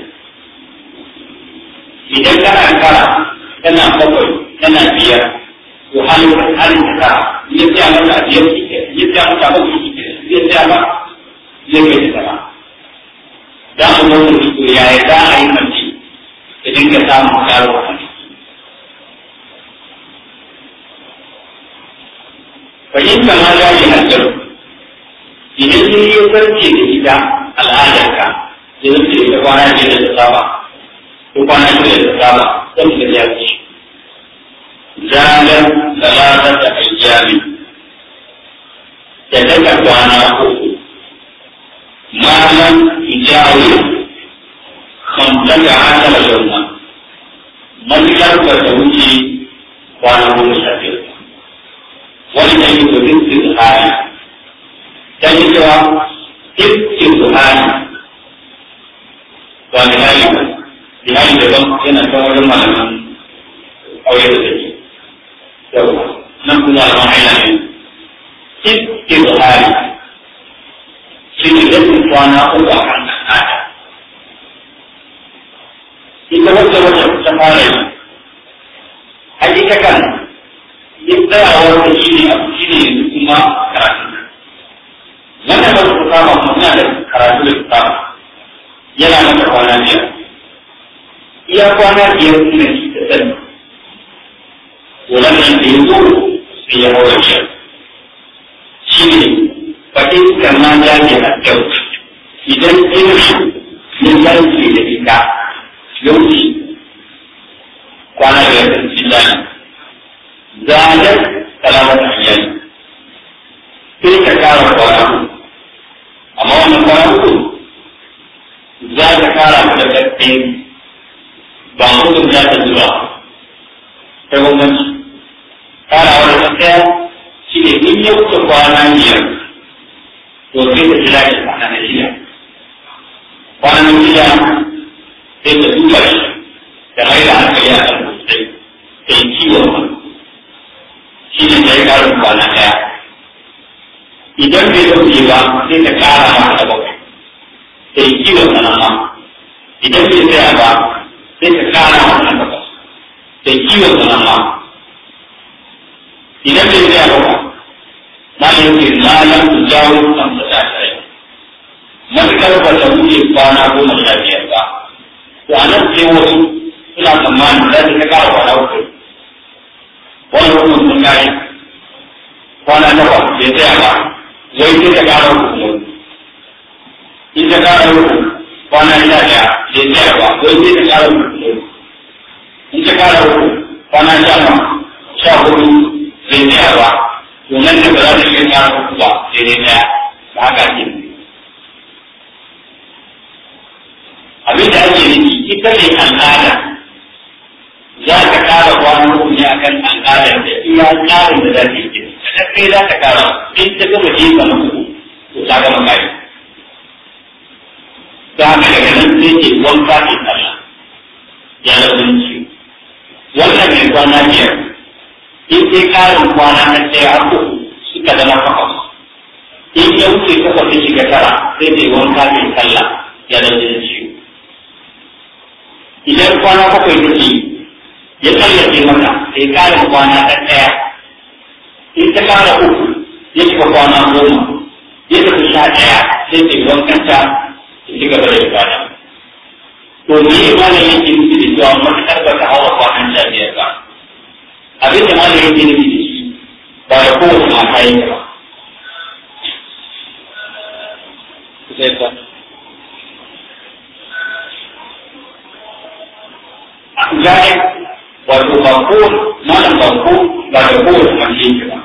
idan tana kara tana bakwai tana biyar to halin halin ta ya tsaya mata a biyar ya tsaya mata bakwai ya tsaya ba zai kai ta sama za mu zo mu to yaya za a yi mace ta dinga samun karo a fahimta ma za yi hajjar idan sun yi farce da ita al'adarka da zai ce ta kwana ce da ta saba ko kwana ce da ta saba don da ya ce zagar talata da ayyami da daga kwana uku malam hijawi kamtaka asala yamma matukar ba ta wuce kwana goma sha biyar wani da yi da rinsu da hali ta yi cewa rinsu da hali ba da hali ba da hali daban yana kan wajen malaman aure da take yau nan kuma malaman aina ne rinsu da hali shi ne rinsu kwana uku a kan al'ada ita wacce wacce ta fara yi hakikakan duk tsayawar da shi ne abu shi ne yanzu kuma karatu wannan ba su kama muna da karatu da kama yana mata kwana biyar iya kwana biyar suna shi da sani wannan da ya zo sai ya haura biyar shi ne bakin kama ya ne a kyau idan ina ya zarce da ita yauci kwana biyar da shi zani zalar salamar iyali sai ka kara kwana amma wannan kwana uku za ka kara da ƙarfi ba mutum za ta zuba ta gwamnati kara wani ɗaya shi ne in ya wuce kwana biyar to sai ka jira shi kwana na shida kwana na shida sai ka duba shi da mai da hankali a kan sosai sai kiwon wani shi ne da ya ƙarin kwana ɗaya idan bai ɗauke ba sai ka ƙara ma da bakwai sai kiwon sanama idan bai tsaya ba sai ka ƙara ma da takwas sai kiwon sanama idan bai tsaya ba ma ne yake malam su jawo kan sa ta tsaye matuƙar ba ta wuce kwana goma sha biyar ba to a nan sai wasu suna tsammanin za ta ƙara kwana uku wani hukun sun kare kwana nawa bai tsaya ba wai sai ta kara hukumu in ta kara hukumu kwana sha ɗaya bai tsaya ba wai sai ta kara hukumu in ta kara hukumu kwana sha ma sha hudu bai tsaya ba to nan da ba za ta iya kara hukumu ba sai dai ɗaya ba haka ake abin da ake nufi ita ne al'ada za iya tsarin da za ta yi ta kai za ta kara in ta gama jefa na uku to ta gama kari ta haka daga nan sai ke wanka ke sallah ya launin ciwo wannan mai kwana biyar in sai karin kwana na ɗaya har uku suka zama takwas in ya wuce takwas ya shiga tara sai mai wanka ke sallah ya launin ciwo idan kwana bakwai take ya tsallace mata sai karin kwana na ɗaya in ta kara uku ya shiga kwana goma ya tafi sha ɗaya sai ke wankanta ya ci gaba da ibada. To me ya mana yake nufi da cewa matuƙar ba ta hawa kwanan sha biyar ba. Abin da mana yake nufi da shi ba da kowace mata yake ba. Gaya wato ba ko malam ba ko ba da kowace mace yake ba.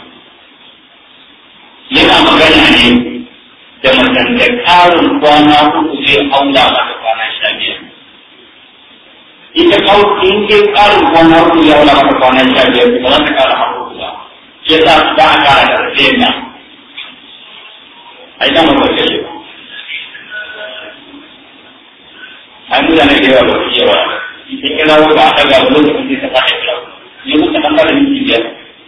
yana magana ne da macen da ƙarin kwana uku zai aula mata kwana sha biyar. Ita in ke ƙarin kwana uku zai aula mata kwana sha biyar ba za ta ƙara har uku ba. Shi yasa ba a ƙara da rafiyar nan. A ita mafi kashe ba. Ai mutane da yawa ba su yawa. Ita kira ba a ɗaga wani lokacin sai ta fata kira. Ne mutu kan fara minti biyar.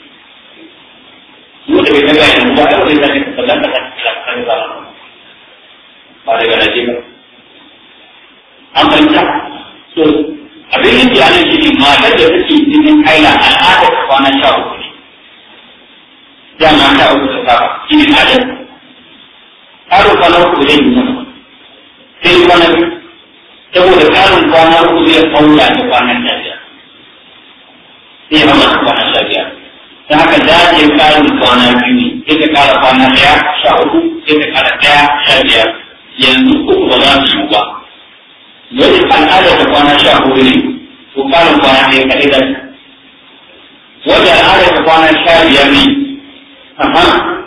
mu da bai daga yanzu ba ai wani zai ka dan ka kan ba ba daga naje ba an fahimta so abin yin ya nan shine matar da take cikin kaila al'ada ta kwana sha uku ne dama sha uku ta saba shi ne adal karo kwana uku zai yi masa sai kwana biyu saboda karin kwana uku zai kaula da kwanan sha biyar sai ya mama kwana sha biyar ta haka za ta yi karin kwana biyu ne sai ta kara kwana ɗaya sha uku sai ta kara ɗaya sha biyar yanzu uku ba za su yi ba wani al'ada ta kwana sha hudu ne ko karin kwana ɗaya kaɗai da wanda al'ada ta kwana sha biyar ne amma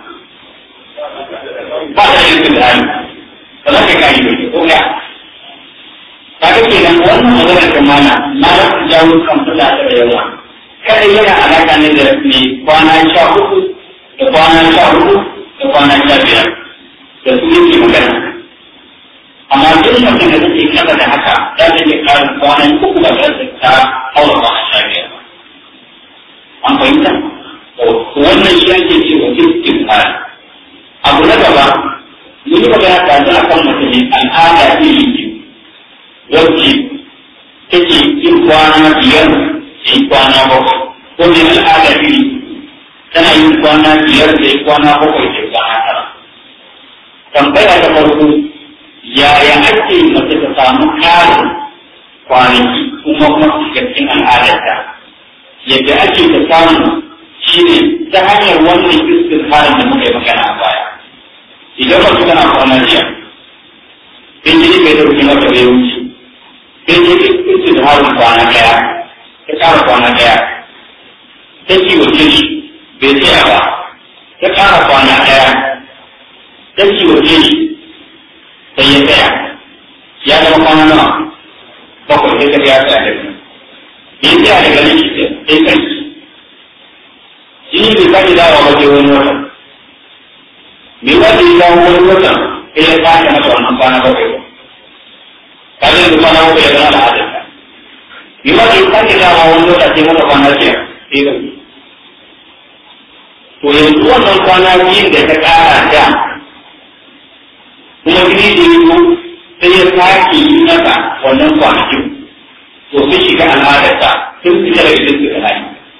ba ta yin su da ba za ka kari ba ko ya ta ga kenan wannan maganar ta mana na rasa jawo kan fula da yawa kadai yana alaƙa ne da ne kwana sha uku da kwana sha hudu da kwana sha biyar da su yake magana amma duk mutum da take kasa da haka za ta iya ƙarin kwanan uku ba za ta haura kwana sha biyar an fahimta wannan shi ake ce wa iskin fara abu na gaba mun yi magana ta a kan mutum ne al'ada iri biyu wacce take yin kwana biyar yi kwana bakwai ko ne al'ada iri tana yin kwana biyar da yi kwana bakwai da kwana tara tambaya ta farko yaya ake mace ta samu ƙarin kwanaki kuma kuma su shiga cikin al'adarta yadda ake ta samu shine ta hanyar wannan iskin harin da muka yi magana a baya idan mace tana kwana jiya in jini bai dauki mata bai wuce in jini iskin harin kwana ɗaya ta ƙara kwana ɗaya ta kiwace shi bai tsaya ba ta ƙara kwana ɗaya ta kiwace shi sai ya tsaya ya zama kwana nawa bakwai sai ta ya tsaya da shi bai tsaya da ganin shi sai kai jini bai sake dawowa ba sai wani wata bai wata ya dawo wani wata sai ya sake masa wannan kwana bakwai ba kaga yanzu kwana bakwai ya zama al'adarsa bi ma ke sake dawa wani lokaci mata kwana biyar sai da to yanzu wannan kwana biyun da ta kara da kuma gini da yi sai ya sake yi mata wannan kwanakin to sun shiga al'adarta sun fita daga cikin suka hali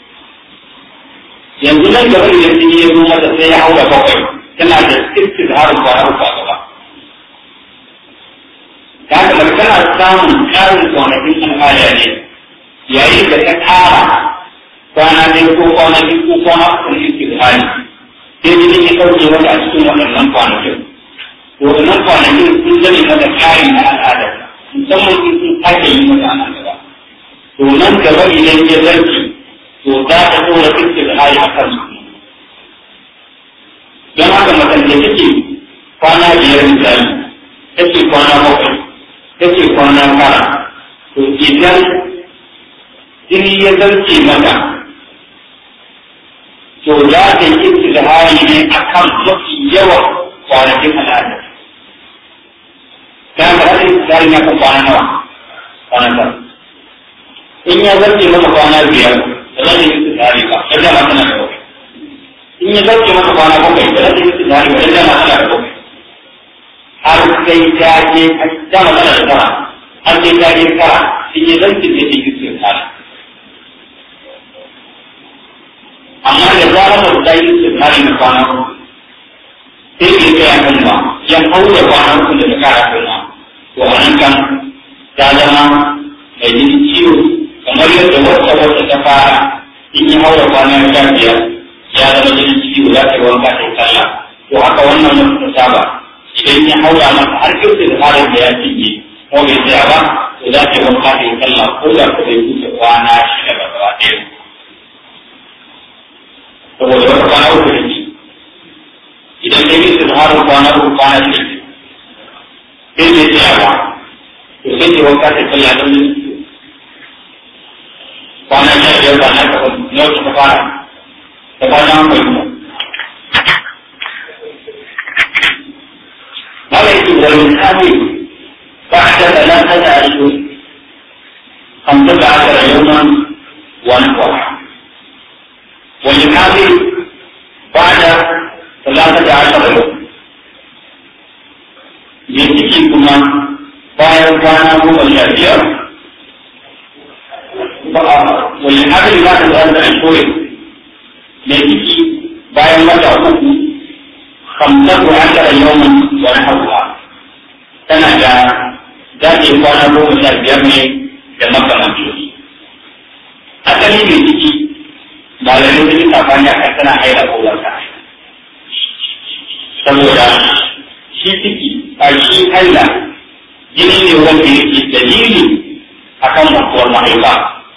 yanzu nan gaba da jini ya zo mata sai ya haura bakwai tana da sittin harin kwana uku a gaba ta haka tana samun ƙarin kwanakin al'ada ne yayin da ta ƙara kwana ɗaya ko kwana biyu ko kwana uku ne ke da hali sai jini ya ɗauke wata a cikin waɗannan kwanakin to waɗannan kwanakin sun zame mata ƙari na al'adar musamman in sun sake yi mata a gaba to nan gaba idan ya zarce to za ta ɗora fiske da hali a kansu don haka matan da take kwana biyar misali take kwana bakwai take kwana tara to idan jini ya zarce mata za ta yi istihari ne a kan mafi yawan kwanakin al'ada. Ta ga hada istihari ne kan kwana nawa? Kwana tara. In ya zarce maka kwana biyar, da za ta yi istihari ba, da dama tana da bakwai. In ya zarce maka kwana bakwai, da za ta yi istihari ba, da dama tana da bakwai. Har sai ta je, dama tana da tara, har sai ta je tara, in ya zarce ne ta yi istihari. amma da zarar da ta yi su kare na kwana uku sai ke tsaya kan ba ya haura kwana uku da ta kara kan ba to a nan kan ta zama mai jini ciwo kamar yadda wata wata ta fara in yi haura kwana sha biyar ya zama jini ciwo za ta yi wanka ta yi sallah to haka wannan wata ta saba idan ya haura masa har kyau da tsarin da ya cinye ko bai tsaya ba to za ta yi wanka ta yi sallah ko da ko bai kusa kwana shida ba gaba ɗaya saboda wata kwana uku da ke idan ka yi tsibirin kwana uku kwana shi sai ne tsayawa to sai ke wanka ta tsalla don yin kwana sha biyar ba na ka na wata ta fara ta kwana mai mu mala yake da misali ba ta da nan ta da shi hamsa da aka yawman wani kwa والحامل بعد ثلاثة عشر يوم يجي كما bayan kwana goma sha biyar wani hadin za ta zanta a shoye mai ciki bayan wata uku hamsar wa ashara yawon wani hauwa tana da zaɓe kwana goma sha biyar ne da makamanci asali mai ciki malamai sun yi safani a kan tana haila ko wata saboda shi ciki a shi haila jini ne wanda yake dalili a kan mutuwar mahaifa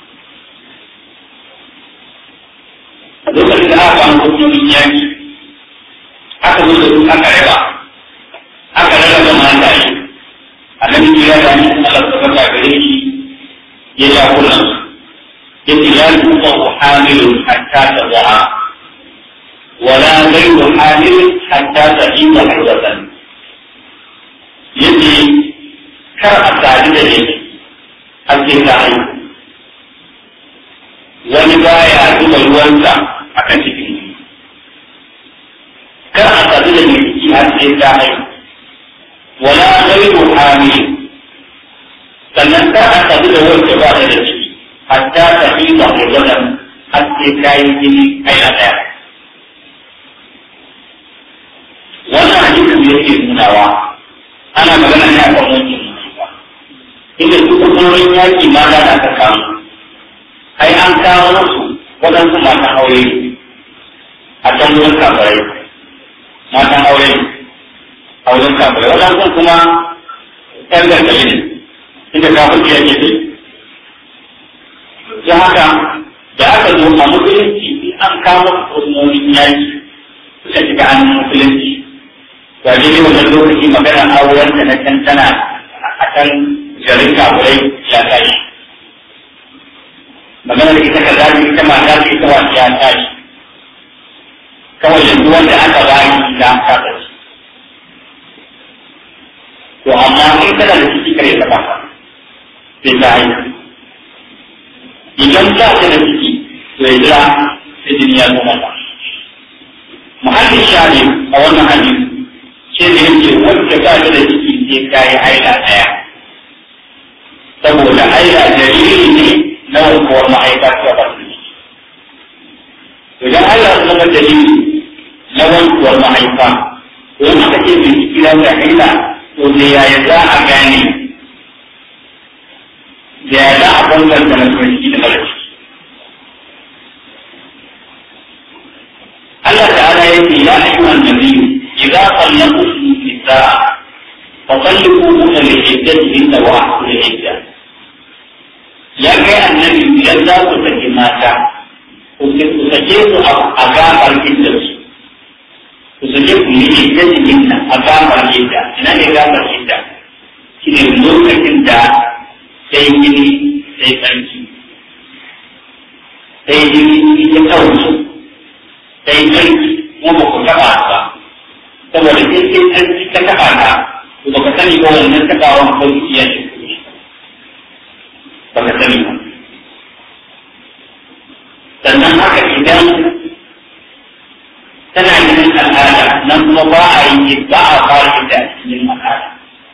lokacin da aka samu hukumomin yaki aka zo da su aka raba aka raba da mataye annabi ya da ni Allah ta baka gare shi ya ja kullum yace la tuqaw hamilun hatta tadha wala ghayru hamilun hatta tahida hudatan yace kar a sadu da shi har sai ka haihu wani baya zuba ruwansa a kan cikin kar a sadu da mai ciki har sai ka haihu wala ghayru hamilun sannan kar a sadu da wanda ba da ciki hatta ta yi da hulɗar haske kayan jini kai a ɗaya. Wannan hadisin da yake nunawa ana magana ne a kan wankin mutuwa. Inda su hukumomin yaƙi ma da aka kamu. Ai an kawo musu waɗansu matan aure a can wurin kafirai. Matan aure a wurin kafirai. Waɗansu kuma ƴan gargaɗi ne. Inda kafin ya ke ta haka da aka zo a musulunci an kama hukumomin yaki suka shiga hannun musulunci ga ne wannan lokaci magana auren da na can tana a kan garin kaburai ya tashi magana da ita kaza ne ita mata ce ita wani ya tashi kawai yanzu wanda aka bayi da aka tashi to amma in kana da ciki kare ta ba sai ta haihu idan ba ta da ciki to ya jira sai jini ya zo mata muhallin shari a wannan hadisi ce da yake wacce ba ta da ciki sai ta yi haila ɗaya saboda haila jariri ne na wankuwar ma'aika ta ba su idan Allah ya zama dalili na wankuwar mahaifa to in aka ce mai ciki da haila to da yaya za a gane da ya za a bambanta na ciki da mara ciki. Allah ta'ala ya ce ya ayyuhan nabiyyu idza sallaqtum nisaa fa salliquhunna li iddatihinna wa ahsul idda ya kai annabi idan za ku saki mata ku sake su a gabar iddarsu ku sake ku yi iddatihinna a gabar idda ina ne gabar idda shi ne lokacin da sai gini sai tsarki sai jini ya kawo sai sarki kuma ba ku taɓa ba saboda sai sai sarki ka taɓa ta to ba ka sani ba wannan taɓawan ko iya ce ba ka sani ba sannan haka idan tana yin al'ada nan kuma ba a yi ba a fara da yin al'ada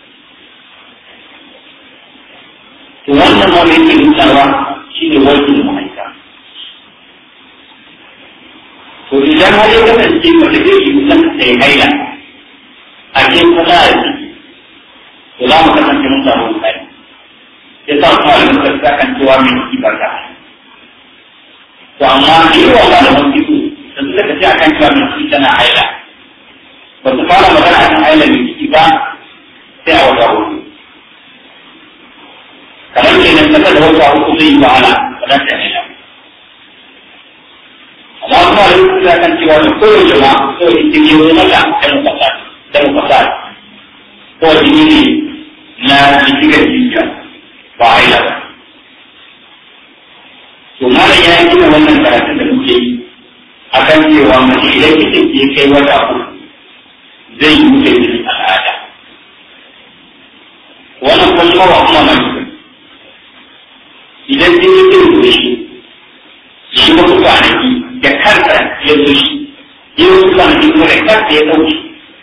to wannan ma mai ke nunawa shi ne wajen mahaifa to idan har ya kasance mace zai yi kusan sai haila a cikin kasa da ciki to za mu kasance mun samu kai ya sa kuma da muka sa kan cewa mai ciki ba ta to amma yawa ba da masu ciki da suka tafi akan cewa mai ciki tana haila ba su fara magana akan haila mai ciki ba sai a wata hudu kamar kenan kasa da wata uku zai yi wahala ba za ta haila amma kuma da yake da kan cewa da kowace ma ko ita ne wani mata ta mafasa ta mafasa ko jini ne na jikigar jijiya ba haila ba to malam ya yi gina wannan karatun da muke yi akan cewa mace idan kike ke kai wata uku zai yi muke jini al'ada wannan kuma ba kuma mai idan jini zai zo shi shi ba ku kwanaki da kansa ya zo shi ya wasu kwanaki kuma da kansa ya ɗauki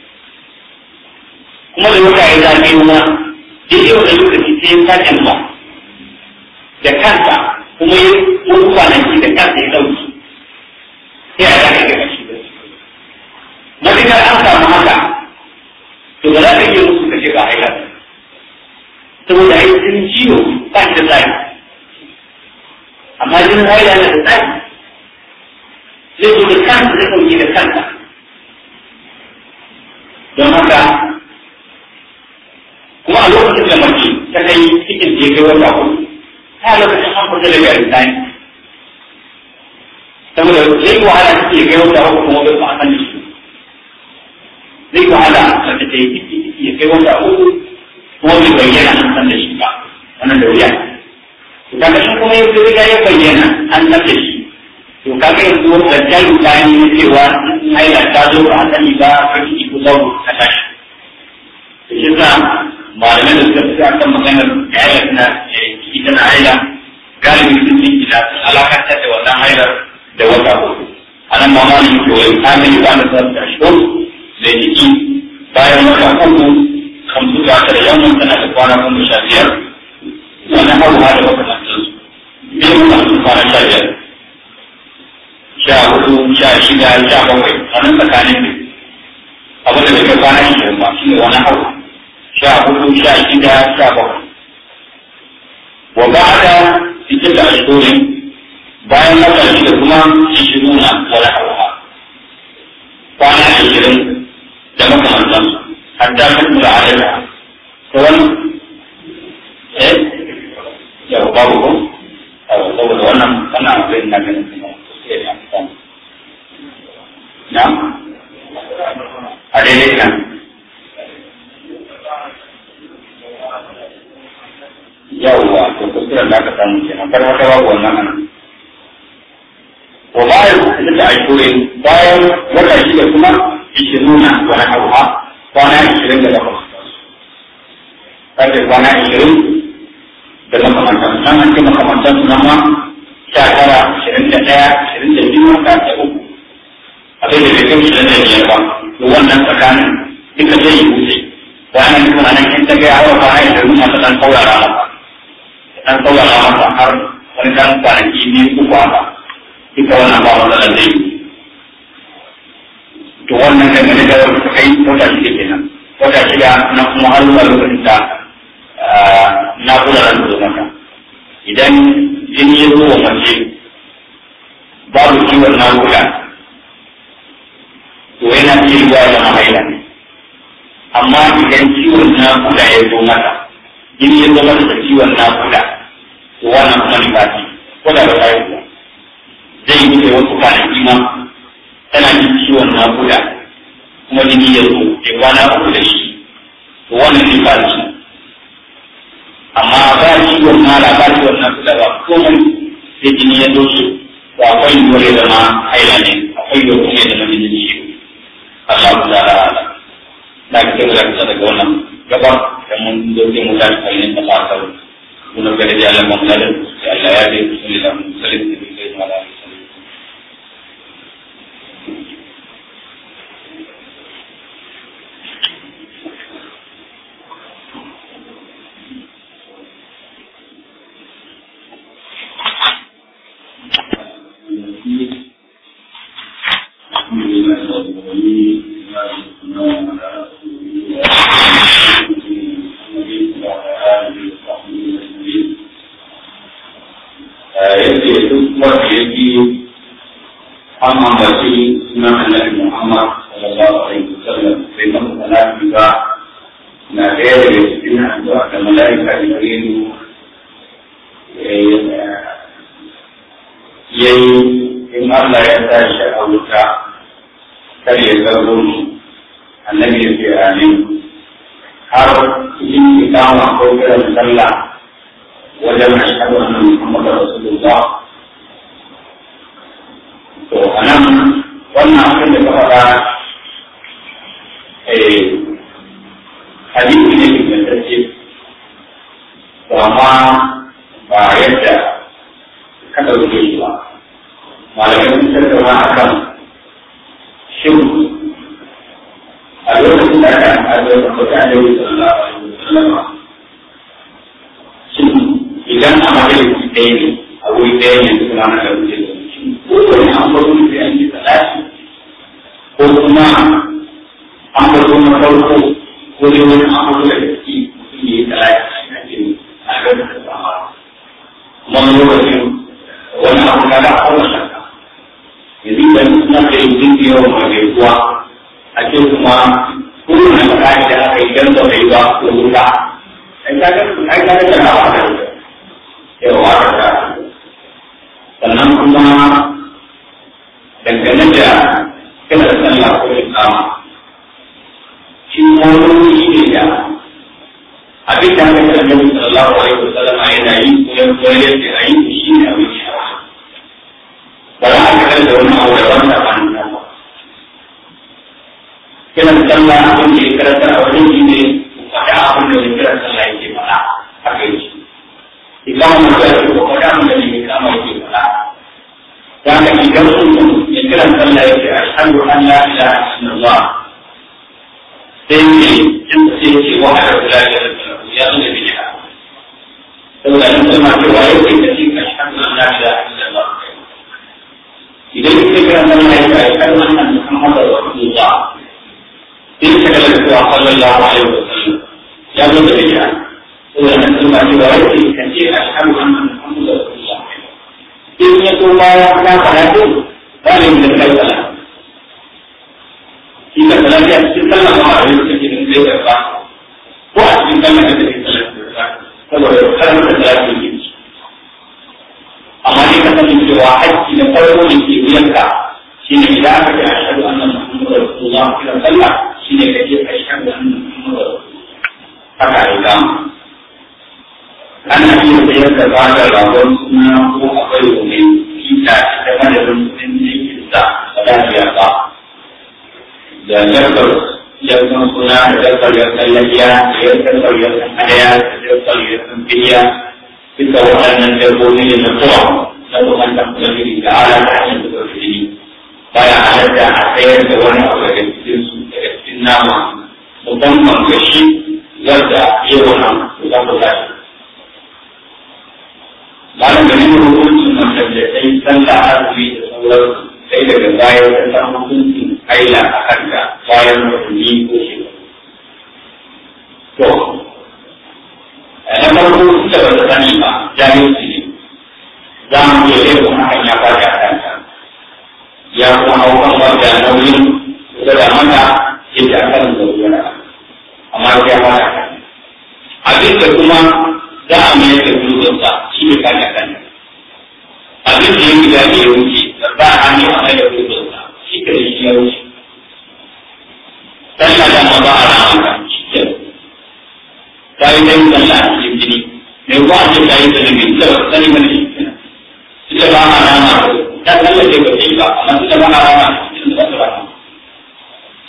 kuma da wata ya zaɓe kuma daidai wani lokaci sai ya sake zuwa da kansa kuma ya wasu kwanaki da kansa ya ɗauki sai a zaka ga shi da matuƙar an samu haka to ba za ka iya musu kashe ba haila saboda ai jinin ciwo ba shi da tsari amma jinin haila na da tsari zai zo da kansa zai ɗauki da kansa don haka kuma a lokacin da mace ta kai cikin da ya kai wata uku ta lokacin an fita daga rinjani saboda zai yi wahala ta ya kai wata uku kuma bai ba a san shi zai yi wahala mace ta yi ciki ciki ya kai wata uku kuma bai bayyana an san da shi ba wannan da wuya to kaga shi kuma ya riga ya bayyana an san da shi to kaga yanzu wanda jaru bayan ne cewa haila ta zo ba a sani ba ka ciki ko zauro ka tashi to shi sa malamai da suka fi akan maganar haila na ciki tana haila galibi sun ce gida alakantar da wannan hailar da wata hudu a nan ma malami ke wai kamili ba na sa ta shi da jiki bayan wata uku kamsu da ta da yamma tana da kwana goma sha biyar wannan hauwa da makamantansu biyu masu kwana sha biyar sha hudu sha shida sha bakwai wannan tsakanin ne abin da bai kai kwana shi ba shi ne wani hau sha hudu sha shida sha bakwai wa ba da cikin da ashirin bayan wata shida kuma ishiruna wani hauha kwana ashirin da makamantan hatta kan da adada ta wani eh yau babu ko saboda wannan wannan abin na ganin kuma na a daidai kan yawwa to kuskuren da aka samu kenan kar haka babu wannan anan wa bayan da ashirin bayan wata shida kuma ishiruna wani hauha kwana ishirin da takwas kace kwana ishirin da makamantan nan an ce makamantan su nan ma sha tara ashirin da ɗaya ashirin da biyu haka da uku abin da bai kai ashirin da biyar ba to wannan tsakanin duka zai yi wuce wannan duka nan in ta gaya hawa kwana ishirin masu ɗan saurara masa ɗan saurara masa har wani ɗan kwanaki biyu uku haka duka wannan ba matsalar zai yi to wannan dangane da wata kai wata shida kenan wata shida na kuma har zuwa lokacin da na kula da zo maka idan jini ya zo wa mace babu ciwon nakuda to yana iya yiwa ya zama haila amma idan ciwon nakuda ya zo mata jini ya zo mata da ciwon nakuda to wannan kuma ni ba ko da ba ta yi zai yi wuce wasu kwanaki ma tana jin ciwon nakuda kuma jini ya zo ya kwana uku da shi to wannan ne ba shi amma ba ciwon mara ba ciwon nakuda ba komai sai jini ya zo su to akwai yiwuwar ya zama haila ne akwai yiwuwar kuma ya ta'ala ala da ke kira da daga wannan gabar da mun zo sai mu tashi kai ne ta fasa mun ga da Allah mun da Allah ya yi sallallahu alaihi wasallam da kai an ambaci sunan annabi Muhammad sallallahu alaihi wasallam sai kan salati ba na ɗaya daga cikin addu'a da mala'ika Jibrilu yayi in Allah ya tashi a wuta kar ya zargo shi annabi ya ce amin har cikin ikama ko kiran sallah wajen ashhadu anna Muhammadar Rasulullah to a nan wannan abin da ka faɗa hadisi ne ingantacce to amma ba yadda ka ɗauke shi ba malamai sun tattauna a kan shin a lokacin da aka amfani da kwata da yi sallallahu alaihi wasallam shin idan a majalisi ɗaya ne a wuri ɗaya ne suna na da wuce kowane an bazo sai an yi salati ko kuma an bazo na farko ko dai wani an bazo da gaske mutum ya yi salati shi na jini a ga da sama kuma lokacin wani abu na da akwai shakka yanzu idan suna da yin jinki yawan mai gaisuwa a ce kuma kowane makani da aka yi don da bai ba ko wuta ai ka ga da na ba da yawa da sannan kuma dangane da kira sallah ko ikama shi wani shi ne da abin da aka kira nabi sallallahu alaihi wasallam yana yi ko ya koyar da ayi shi ne abin shara ba za a kira da wani abu da wanda ba nan ba kiran sallah abin da ya karanta a wajen shi ne faɗa abin da ya kira sallah yake faɗa haka yake ikama da ya ko faɗa abin da ya kama yake faɗa يعني يجوز يكرم صلى أشهد أن لا إله إلا الله سيدي جنسي وحده لا شريك له يغني بها لولا أن تسمع رواية التي أشهد أن لا إله إلا الله إذا يكرم صلى أشهد أن محمد رسول الله إن شكل صلى الله عليه وسلم يغني بها لولا أن تسمع رواية التي أشهد أن محمد رسول الله in ya so ma ya ta karatu ba ne da kai sala shi ka sala ya cikin sallah ma a yau take da zai karba ko a cikin sallah da take sallah saboda karar da sallah ke yi amma ne ka sani cewa haƙƙi na farko da ke wuyanka shi ne idan aka ce ashhadu anna muhammadar rasulullah kira sallah shi ne kake ashhadu anna muhammadar rasulullah haka ai gama ana iya sayar da bada ragon suna ko akwai wani kita ta madadin kudin jikin sa ba za ta ba da yarkar yarkar suna da yarkar yarkar lafiya da yarkar yarkar hadaya da yarkar yarkar biliya duka waɗannan dabbobi ne na kowa na bukatar kulafiri da ala ta hanyar da kulafiri baya halatta a sayar da wani abu daga cikin su daga cikin nama musamman gashi yadda yawan kusa kusa malam da nuna hukuncin mutum da sai sallah azumi da sauran sai daga baya ta samu hukuncin aila a kanta bayan watanni ko shekaru. To, na farko da ba ta sani ba jahilci ne za mu iya yin kuma hakan ya fara a kanta. Ya kuma hau kan wanda nauyin kusa da mata yadda aka kan zaune amma ya fara a kanta. Abin da kuma za a mai da dutsensa shi ne kan kan abin da ya gida ne ya wuce da ba a ne a mai da dutsensa shi ka shi ya wuce sallah da ma ba a rama ka shi ke ta yi dai sallah a cikin jini mai kuwa ce ta yi sanin mai ita ba sani mana shi kenan ita ba a rama ta sallah ce ba ta yi ba amma ita ba a rama ita ba ta rama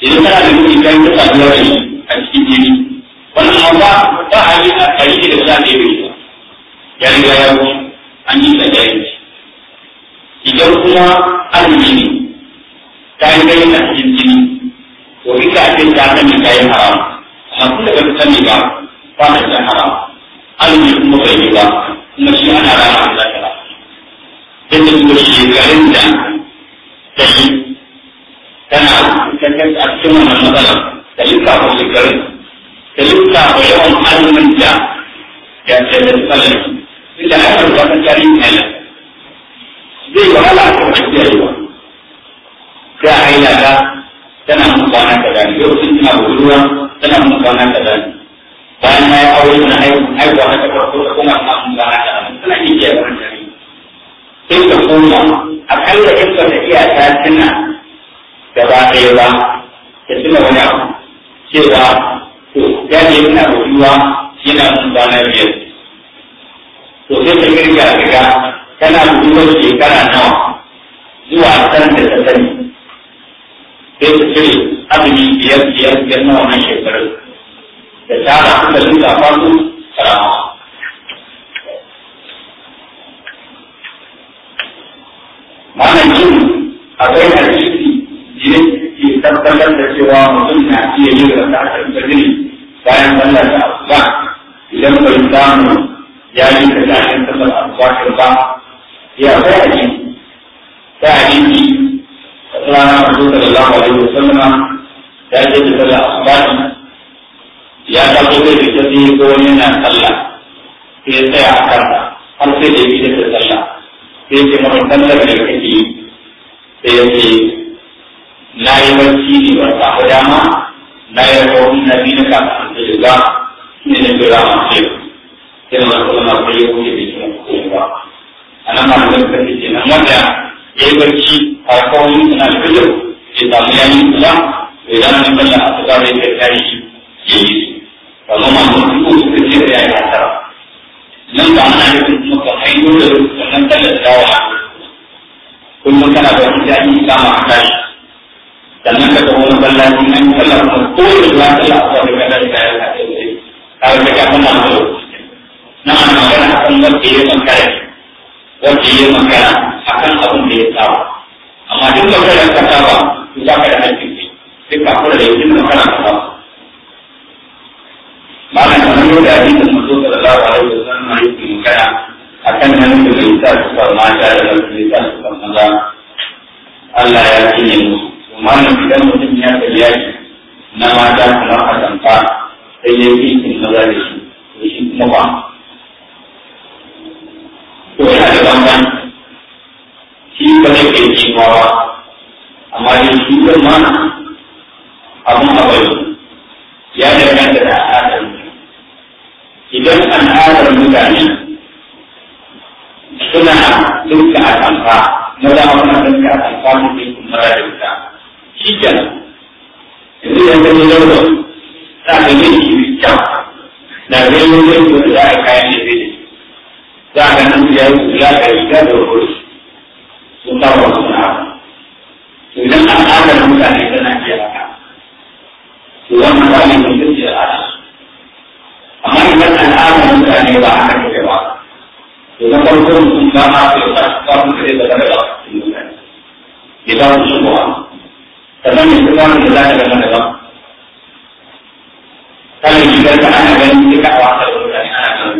idan kana da mutum kan ta saduwa da shi a cikin jini wannan ma ba ba a yi a kari da za a yi ba ya riga ya wuce an yi da jahilci idan kuma azumi ne ta yi gani a cikin jini to ita a cikin ta sani ta yi haram amma tun da ba ta sani ba ba ta san haram azumi kuma bai yi ba kuma shi ana rana da ta yadda kuma shekarun da ta yi tana kankan a cikin wannan matsalar da lissafa shekarun da lissafa yawan azumin da ya ce da tsalar inda haifar da wata tarihin haila zai wahala a kan kiyayewa sai a haila ta tana mun kwana kaza ne lokacin tana budurwa tana mun kwana kaza ne bayan na yi aure na haihuwa na takwas ko kuma na mun kwana kaza ne tana iya kiyaye wannan tarihi sai ka koma akalla in ba ta iya ta tuna gaba ɗaya ba ta tuna wani abu cewa to ya ne yana budurwa yana mun kwana biyar to sai ta kirga riga tana budurwar shekara nawa zuwa san da ta sani sai ta cire azumi biyar biyar biyar na wannan shekarar da tara suka duka fasu karama Malam yin akwai hadisi jini ke tabbatar da cewa mutum na iya yin rasa da jini bayan sallar da asuba idan bai samu ya yi da tashin sallar asuba ba ya kai hadisi ta hadisi rana Rasul sallallahu alaihi wasallam ya ce da sallar asuba ya tafi zai fita sai ko wani yana sallah sai ya tsaya a kansa har sai da ya da sallah sai ya ce masa sallar da kake yi sai ya ce na yi barci ne ba samu dama na yi rahoton na biyu na kafin da shiga ne na jira masu yau sai na masu zama sai ya wuce bai kuma kuma ba a nan ma da suka ce nan wanda ya yi barci a kawai suna da fitar ya samu yayi kula bai zama na sallah a suka bai kai tashi ya yi su amma ma mun ko suka ce da yayi hasara nan ba ana nufin kuma ka haihu da wannan sallar dawa kullum kana da wani jami'i kama a tashi sannan ka tafi wani ballaci an yi sallar kuma ko da zuwa sallar a wani kada da kayan ka ce ka ga ka kana da na ana magana a kan wanda ya makara wanda ya makara a kan abin da ya saba amma duk da kada ka saba to ba ka da hakkin ne duk ka kula da yankin makara ka saba malam kamar yau da hadisin mazo sallallahu alaihi wasallam yake magana akan nan da bai sa su ba mata da bai sa su ba maza Allah ya cinye musu malam idan mutum ya kalli yaki na mata kamar a tamfa sai ya yi kin maza da shi to shi kuma ba to yana da bamban shi ba zai kai kimawa amma dai shi zan mana abun abai ya danganta da al'adar idan al'adar mutane suna duka a tamfa maza ma suna duka a tamfa mutum kuma da wuta shi kenan yanzu idan ka zo zauwa za ka yi shi kyau da zai yi zai yi da a kayan da zai za ka nan ya yi kula da riga da wuri sun ba wa suna idan al'adar mutane tana iya haka to wannan ba ne mutum ce al'ada amma idan al'adar mutane ba haka take ba to na farko mutum ba ma su ba ba su kare da daga mutane ya ba su shigowa sannan ne kuma da za ta gama daban kan shigar da ana ganin duka a wasar mutane ana ganin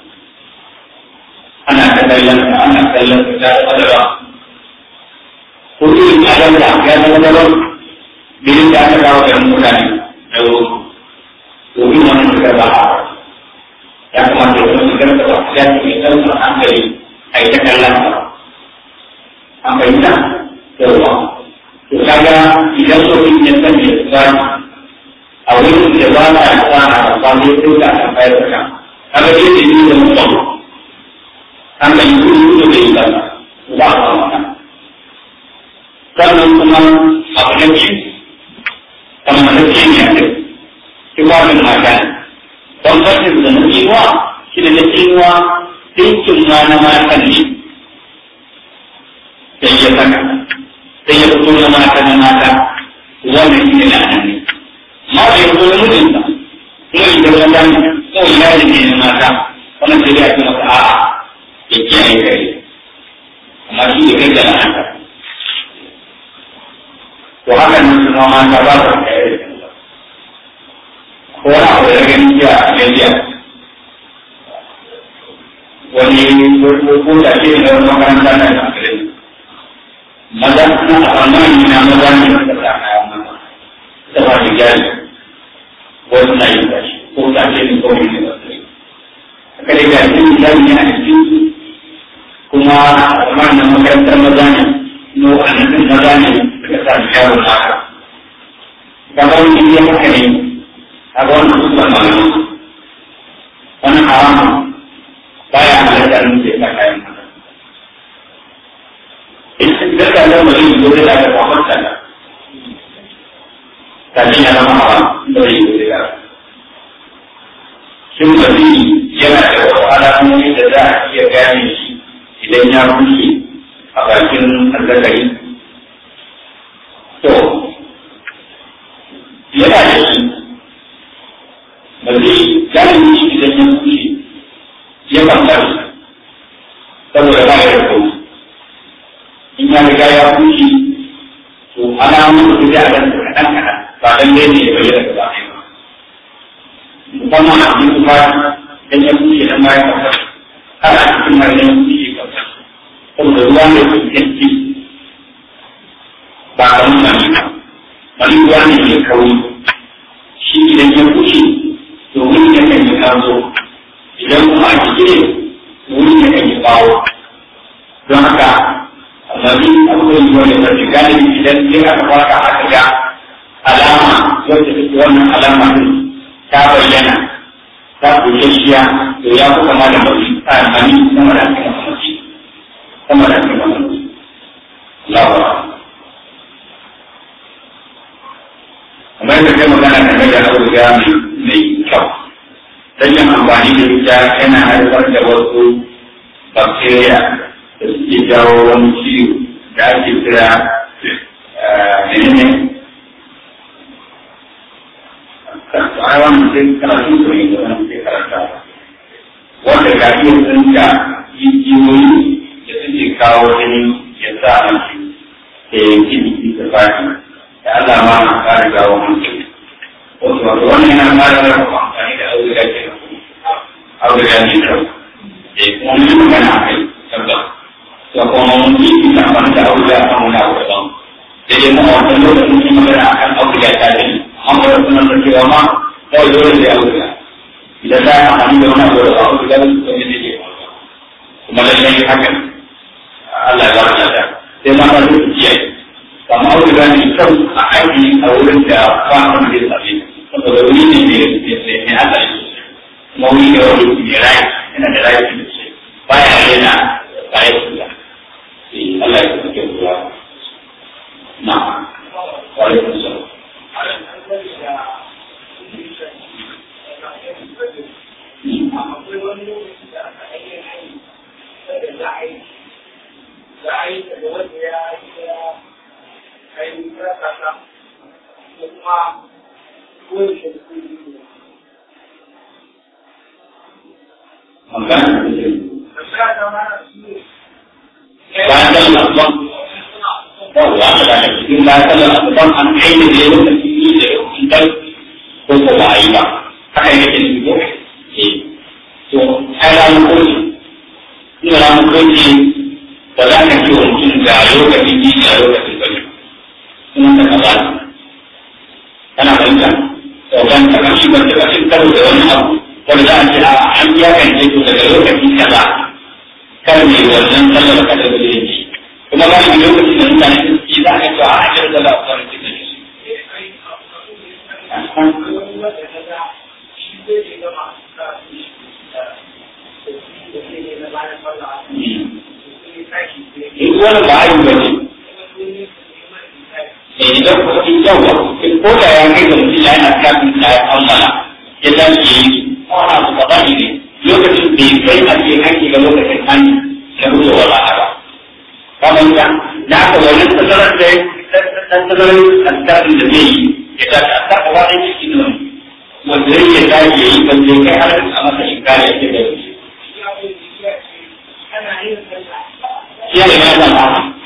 ana ta kallon ana kallon ta da madara ko irin ya ganta ya zama daban bilin da aka kawo garin mutane da wuri domin wannan shigar ba a ya kamata ya zama shigar da ba ya ce mai ɗaukar hankali a yi ta kallon ta an fahimta yawa to kaga idan so in ya sanya tsari a wurin da ba ta tsara a kwano ya tuka a bayar da kan kaga dai da yi da mutum an ga yi kudu da bai ba ba a kan wannan sannan kuma abu na biyu kamar na ce ne a kai kimanin mata ne don fashin da na tsinuwa shi da na tsinuwa dinkin ma na matan ne sai ya saka sai ya fito na mata na mata wannan shi ne la'anan ne ma da yanzu da mutunta kuma idan wanda ko ina da ke na mata wannan sai ya ce maka a'a ya kiyaye kai amma shi da kai da la'anta to haka nan su ma mata ba su kai da kansa ko wani abu da gani jiya a gajiya wani ko da ke da wani makaranta na kankirin maza na tsammani na maza ne da ta kaya maza da ba da jari wasu na yin gashi ko ta ce ne kawai ne ba sai haka da gashi ne jari ne a cikin kuma tsammani na makarantar maza ne no annabin maza ne suka sa su yaro na haka kamar wani ya haka ne a ga wannan kusa malamu wani haramun baya halatta ne sai ka kayan maza daga nan ba zai zo da daga kwamar sana kafin ya zama hawa da zai zo da shin ba zai yana da wasu alamomi da za a iya gane shi idan ya rushe a bakin azzakari to yana da shi ba zai gane shi idan ya rushe ya kwanta saboda ba ya da kawai in ya riga ya kushi to alamun da ya dan kaɗan kaɗan ba dan dai ne ya bayyana gaba ɗaya ba musamman a cikin kuma dan ya kushi dan bayan kafa har a cikin mai dan kushi kafa saboda ruwa ne su yanki ba a wani mani ba mani ruwa ne mai kauri shi idan ya kushi to wani ya kan yi kazo idan kuma a cikin wani ya kan yi bawo don haka annabi akwai wani mafi galibi idan ya aka baka aka ga alama wacce take wannan alama din ta bayyana ta bushashiya to ya fi kama da mafi tsamani sama da cikin mafi sama da cikin mafi lawa kamar yadda kai magana game da auduga mai kyau yin amfani da ita yana haifar da wasu bacteria da suke jawo wani ciwo da ake kira menene a wannan sai karatu su ne da wani ke karanta wanda ga iya tsinka jijiyoyi da suke kawo jini ya sa mace da yanki jiki da fati da Allah ma na kare gawo mutum wasu wato wannan yana kare rafa amfani da auduga ke auduga ne kyau da kuma mun magana a kai tabbas da kuma mun yi ina ban da auduga a wani abu daban sai dai mu a wannan lokacin mun magana akan auduga ta ne amma da sunan da cewa ma kawai dole da auduga idan za a amfani da wani abu da ba auduga da su ne ke kuma lallai hakan Allah ya ba da sai ma ta su kiyaye kama auduga ne kyau a aiki a wurin da ba a wani zai same saboda wuri ne mai hatsari kuma wuri ne wani mai rai yana da rai da shi baya yana baya kula Allah ya kuma kyau kula na wale kun sa magana bayan da Allah yawwa aka da cikin bayan da Allah an aini da yau da fili da yau in dai ko ko ba yi ba haka yake ne ko eh to ai ran ko ne ni ran ko ne ba za ka ce mutum ga lokacin yi da lokacin bane kuma ka kaza kana fahimta to ban ta kan shi ban da cikin karo da wani abu wanda za a ce a an ya kan ce to daga lokaci kaza kar ne wannan sallar kada da yake kuma ba shi lokacin da mutane su za a ce a ajiyar da za a fara cikin shi in wani ba a yi ba ne idan ko in yawa ko da ya kai ga mutum yana kafin da ya kammala ya dace yi wani abu ba ne lokacin da ya kai a cikin haƙƙi ga lokacin an da ruwa wala ba kamar ka da aka wani tazarar da dan tazarar askarin da zai yi ya ta ta askar gaba ɗaya cikin nan wanda zai iya tashi ya yi wanda kai har a masa shinkara ya ke da shi. Ya da ya zama.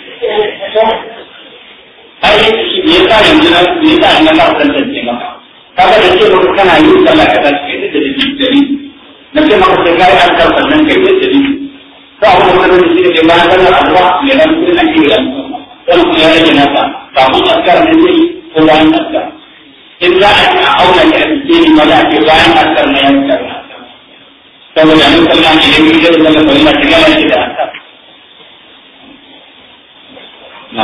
Ai, me yasa yanzu na me yasa na fara tantance maka? Kaga da ce maka kana yin sallah ka tashi kai da dalili na ce maka sai kai an karɓar nan kai da dalili. Ba wani wani da shi ne bayan sallar azuwa ne nan kuma ake yi wani kuma ya rage nasa kafin askar ne zai ko bayan askar in za a ci a auna shi a cikin ni maza ce bayan askar na yan askar saboda an kalla ne da kuma da zama kawai na shiga na shi da askar na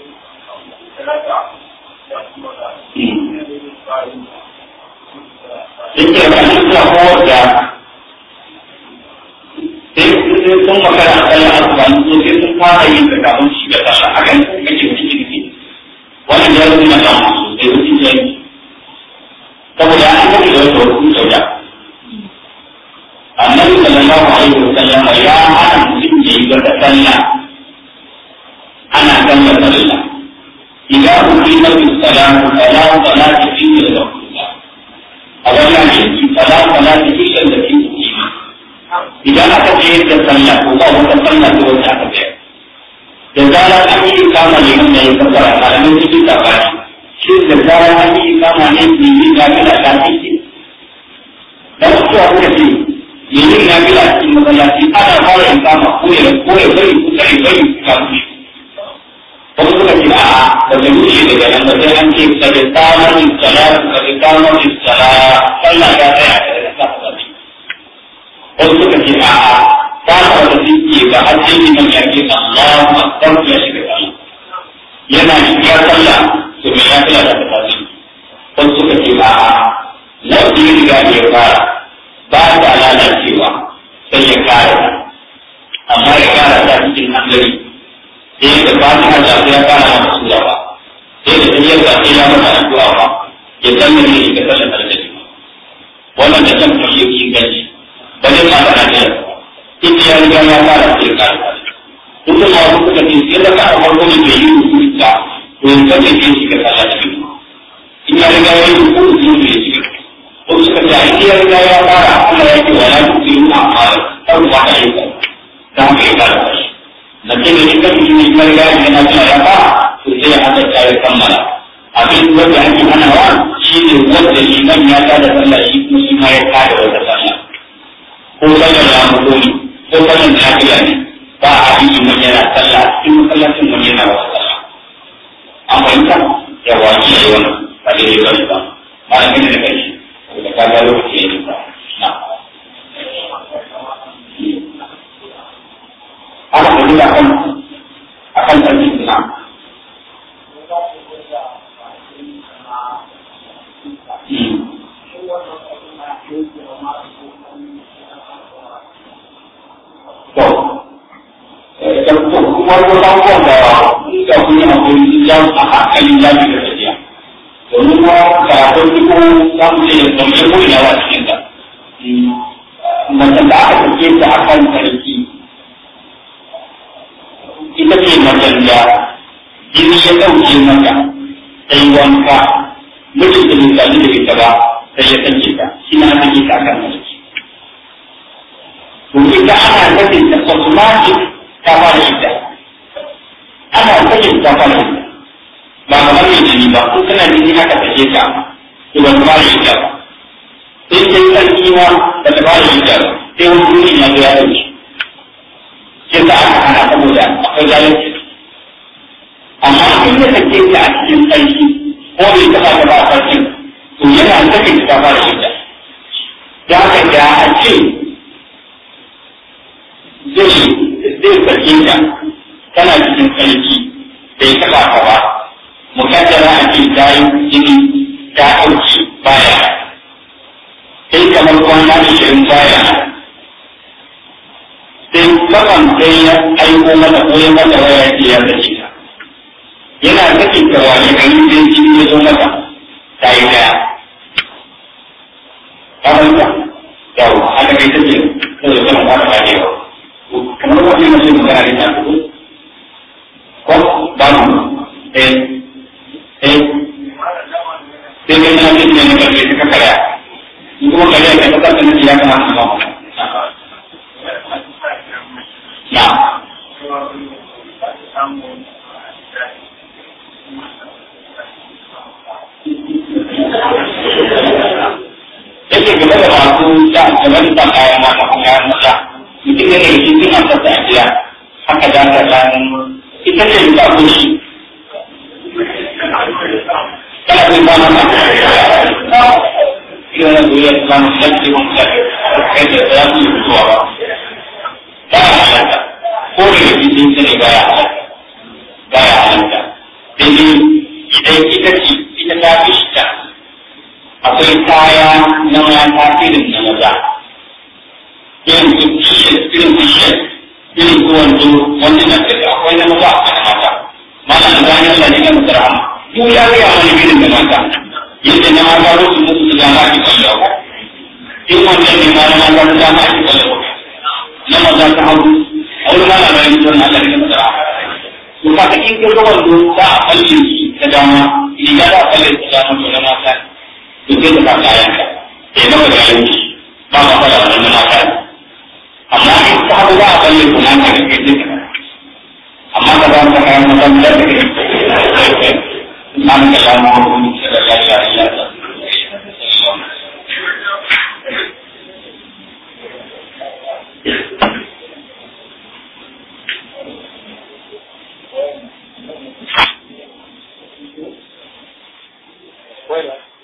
Mm. yake da shi suna kowar da sai sun makara a tsayin asuba so sai sun fara yin da kafin shi da sallah a kan kake cikin ciki wannan ya zo na kan sosai wasu jami saboda an kashe da wata wasu sauya annabi sallallahu alaihi wa sallam ya hana mutum ya yi wata sallah ana sallar sallah idan uqima bis salatu fala salata illa lillahi a wannan yanki fala salata illa lillahi idan aka ce da sallah ko ba wata sallah ko wata aka bayar da zarar an yi kama ne mun yayin kafara malamin cikin sabani shi da zarar an yi kama ne ne yi ga bila ta ciki dan su a kuka ce yin na bila cikin masallaci ana fara yin kama ko ya ko ya bari ko sai bari ka kushi wasu suka ce a ba ta rushe daga nan ba sai an ce ka da samar da salatu ka da samar da sallah ta tsaya da ta tsaya wasu suka ce a'a ba ka wata ziki ga hajji man ya ce Allahu akbar ya shiga sallah yana shiga sallah to me ya kula da tafi wasu suka ce a'a lafi ya riga ya fara ba ta lalacewa sai ya kare amma ya kara ta cikin hankali sai da fatiha da ya kara masa sura ba sai da tafiyar da sai ya masa addu'a ba ya san me ne shiga sallah da wannan da kan kuma yake inganci ba zai ma kana da ita ya riga ya fara sai ka duk da wasu suka ce sai da ka farko ne bai yi rubutu ba to in kace ke shi ka sallah cikin in ya riga ya yi rubutu ne ya shiga ko suka ce ai ya riga ya fara Allah ya ce wala tusiru a'mal kar ba ka yi da haka ya fara shi na ce ne in kace shi ya riga ya na tana ya fara to sai ya hada ta ya kammala abin wanda ake hanawa shi ne wanda liman ya tada sallah shi kuma shi ma ya tada wata sallah ko sallar ya mutu ne ko sallar lafiya ne ba a yi mun yana sallah cikin masallacin mun yana wasu sallah an fahimta ya wani ya yi wani ba da yi wani ba ba da gani da kai da ka ga lokaci ya yi ba na aka tafi da kan akan sarki na farko abubuwan da da kun yi hakuri ya a hankali ya fi da tafiya domin kuma karatun duk za mu ce da mai ko ina wa cikin ta macen da aka tafiye ta a kan sarki ita ce macen da jini ya ɗauke mata ta yi wanka mutum da bai sami da ita ba sai ya sake ta shi na sake ta a kan sarki to ita ana sakin ta automatic ta fara ita ana sakin ta fara ita ba kamar mai jini ba ko kana jini haka take ka to ba ta fara ita ba sai sai sarki ma ba ta fara ita ba sai wani duni ya zo ya dauke sai da aka hana saboda akwai zalunci amma in ya sake ta a cikin sarki ko bai taɓa ta ba a sarkin to yana sakin ta fara ita da haka da a ce zai zai sake ta tana cikin sarki bai taɓa ka ba mukaddara a ce ta yi jini ta ɗauki baya sai kamar kwana ashirin baya sai kasan sai ya aiko mata ko ya mata waya ce ya sake ta yana sake ta wani gari sai jini ya zo mata ta yi daya kamar ta yawo haka kai ta ce saboda kana ba ta ba yawa kamar wani mace magana ne ta fito ko ba mu eh eh sai kai na cikin ne karshe ta kakara in kuma kare ka ta kasa ne ya kamata ba mu na yake game da masu da game da kayan mata ko kayan maza mutum ne da cikin suna fasa a gida haka za ka san ita ce da ko shi kana kai ba na ina na duniya ta zama shafi wani shafi kai da ya fi zuwa ba ba ya halatta ko da ya fi sun sani ba ya halatta ba ya halatta sai dai idan ita ce ita ta fi shi ta a akwai kaya na mata irin na maza irin su t-shirt irin t-shirt irin su wando wanda na da akwai na maza akwai na mata mana da bayan Allah ne kan sarama duk ya ga mana irin da mata yadda na mata rusu musu su dama ki kallo ko in wannan ne ma na mata su dama ki kallo na maza ta hagu a wani mana bayan sun Allah ne kan sarama to ka in ka ga wando za a kalle shi ta dama riga za a kalle ta dama to na mata to sai ka kayan ka eh maka da yanki ba ma fara wannan na mata amma in ka hagu za a kalle kuma ka ga kai duka amma ka ba ka kayan mata da kake an ka samu hukunci da lafiya ya ta Bueno.